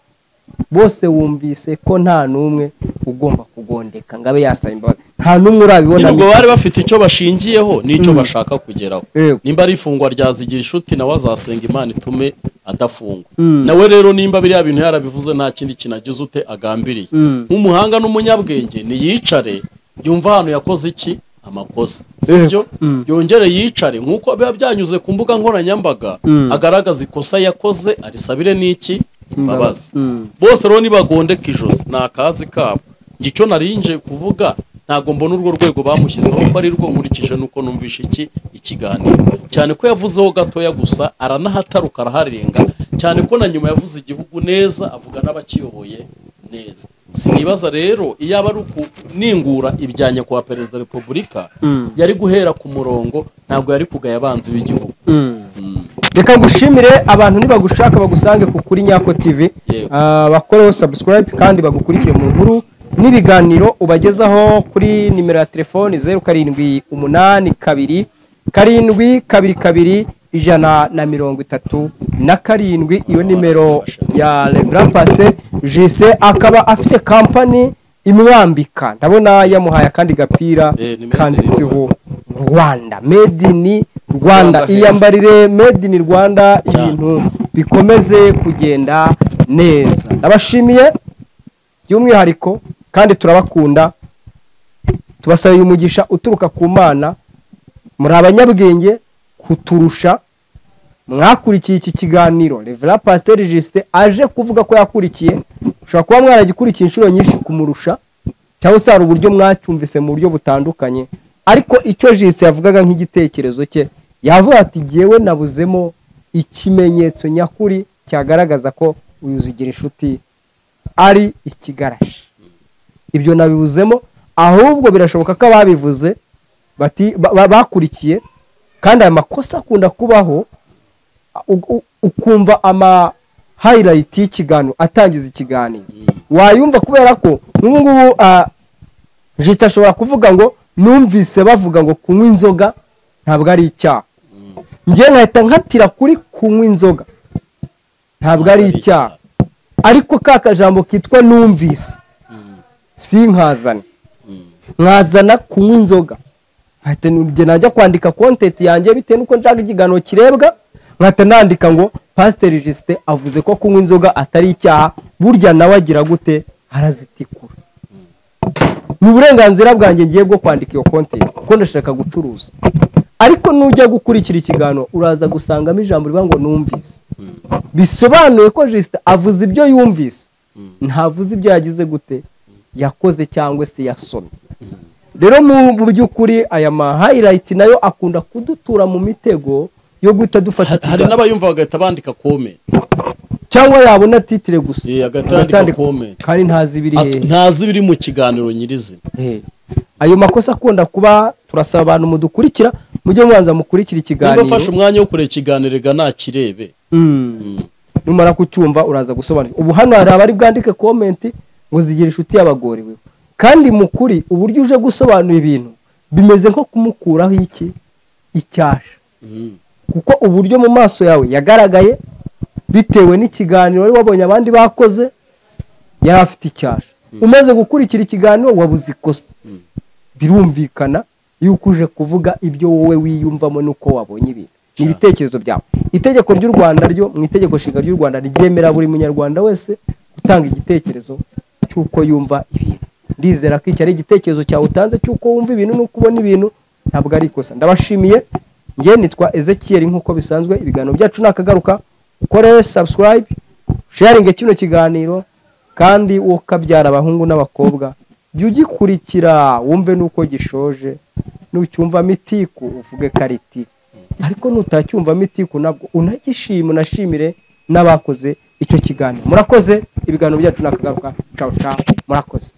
bose wumvise ko nta n'umwe ugomba kugondeka ngo abe yasaba imbabazi nta n'umwe urabibona ubwo bari bafite icyo bashingiyeho n'icyo bashaka kugeraho Yego. nimba ari ifungwa rya zigira inshuti nawe azasenga imana itume adafungwa nawe rero nimba biriya bintu yarabivuze nta kindi kinagize ute agambiriye nk'umuhanga n'umunyabwenge ntiyicare yumva ahantu yakoze iki amakosa sibyo yongere yicare nk'uko biba byanyuze ku mbuga nkoranyambaga agaragaza ikosa yakoze arisabire n'iki imbabazi bose rero nibagondeka ijosi ni akazi kabo njye icyo narinje kuvuga ntabwo mbona urwo rwego bamushyizeho ko ari rwo nkurikije nuko numvishe iki ikiganiro cyane ko yavuzeho gatoya gusa aranahataruka araharenga cyane ko na nyuma yavuze igihugu neza avuga n'abakiyoboye neza sinibaza rero iyo aba ari ukuningura ibyanjye kwa perezida wa repubulika yari guhera ku murongo ntabwo yari kugaya abanzi b'igihugu reka ngushimire abantu nibagushaka bagusange ku kuri nyako tv Yego. Ah, bakoreho subscribe kandi bagukurikire mu nkuru n'ibiganiro ubagezaho kuri nimero ya telefoni zeru karindwi umunani kabiri karindwi kabiri kabiri ijana na mirongo itatu na karindwi iyo nimero ya Reverend Paccy Justin akaba afite kampani imwambika ndabona yamuhaye akandi gapira Eh, ni made in kanditseho Rwanda made in Rwanda hejuru. iyambarire made in Rwanda Cyane. ibintu bikomeze kugenda neza ndabashimiye by'umwihariko kandi turabakunda tubasabye umugisha uturuka ku mana muri abanyabwenge kuturusha mwakurikiye iki kiganiro revera pasiteri jisite aje kuvuga ko yakurikiye ushobora kuba mwaragikurikiye inshuro nyinshi kumurusha cyangwa se hari uburyo mwacyumvise mu buryo butandukanye ariko icyo jisite yavugaga nk'igitekerezo cye yavuga ati jyewe nabuzemo ikimenyetso nyakuri cyagaragaza ko uyu uzigira inshuti ari ikigarashi ibyo nabibuzemo ahubwo birashoboka ko ababivuze bati- ba- ba- bakurikiye kandi aya makosa akunda kubaho u- u- ukumva ama hayirayiti y'ikiganiro atangiza ikiganiro wayumva kubera ko nk'ubu ngubu ah, jita ashobora kuvuga ngo numvise bavuga ngo kunywa inzoga ntabwo ari icyaha njye nkahita nkatira kuri kunywa inzoga ntabwo ari icyaha ariko ka kajambo kitwa numvise si nkazana nkazana kunywa inzoga nkahita njye najya kwandika kontenti yanjye bitewe n'uko nshaka ikiganiro kirebwa nkahita nandika ngo pasiteri jisite avuze ko kunywa inzoga atari icyaha burya nawe agira gute arazitikura ni uburenganzira bwanjye ngiye bwo kwandika iyo kontenti kuko ndashaka gucuruza ariko nujya gukurikira ikiganiro uraza gusangamo ijambo rivuga ngo numvise bisobanuye ko jisita avuze ibyo yumvise ntavuze ibyo yagize gute yakoze cyangwa se yasomye rero mu- mu by'ukuri aya mahayirayiti nayo akunda kudutura mu mitego yo guhita dufata Ha- hari ikiganiro n'abayumva bagahita bandika kome cyangwa yabona titire gusa Eh, agahita yandika agatandika- kome. kandi ntazi ibiri At- hehe ntazi ibiri mu kiganiro nyirizina Eh. ayo makosa akunda kuba turasaba abantu mudukurikira mujye mubanza mukurikira niba ikiganiro afashe umwanya wo kureba ikiganiro reka nakirebe Mm. numara kucyumva uraza gusobanukirwa ubu hano hari abari bwandike komenti ngo zigire inshuti yabagorewe kandi mu kuri uburyo uje gusobanura ibintu bimeze nko kumukuraho iki icyasha kuko uburyo mu maso yawe yagaragaye bitewe n'ikiganiro wari wabonye abandi bakoze yari afite icyasha umaze gukurikira ikiganiro wabuze ikosa birumvikana yuko uje kuvuga ibyo wowe wiyumvamo n'uko wabonye ibintu ni ibitekerezo byawe itegeko ry'u rwanda ryo mu itegeko nshinga ry'u rwanda ryemera buri munyarwanda wese gutanga igitekerezo cy'uko yumva ibintu ndizera ko iki ari igitekerezo cyawe utanze cy'uko wumva ibintu n'uko ubona ibintu ntabwo ari ikosa ndabashimiye njye nitwa ezekiel nk'uko bisanzwe ibiganiro byacu ni akagaruka ukore subscribe sharinge kino kiganiro kandi uwo kabyara abahungu n'abakobwa jya ugikurikira wumve n'uko gishoje nucyumvamo itiku uvuge kariti ariko nutacyumvamo itiku nabwo unagishima unashimire n'abakoze icyo kiganiro murakoze ibiganiro byacu ni akagaruka cawu cawu murakoze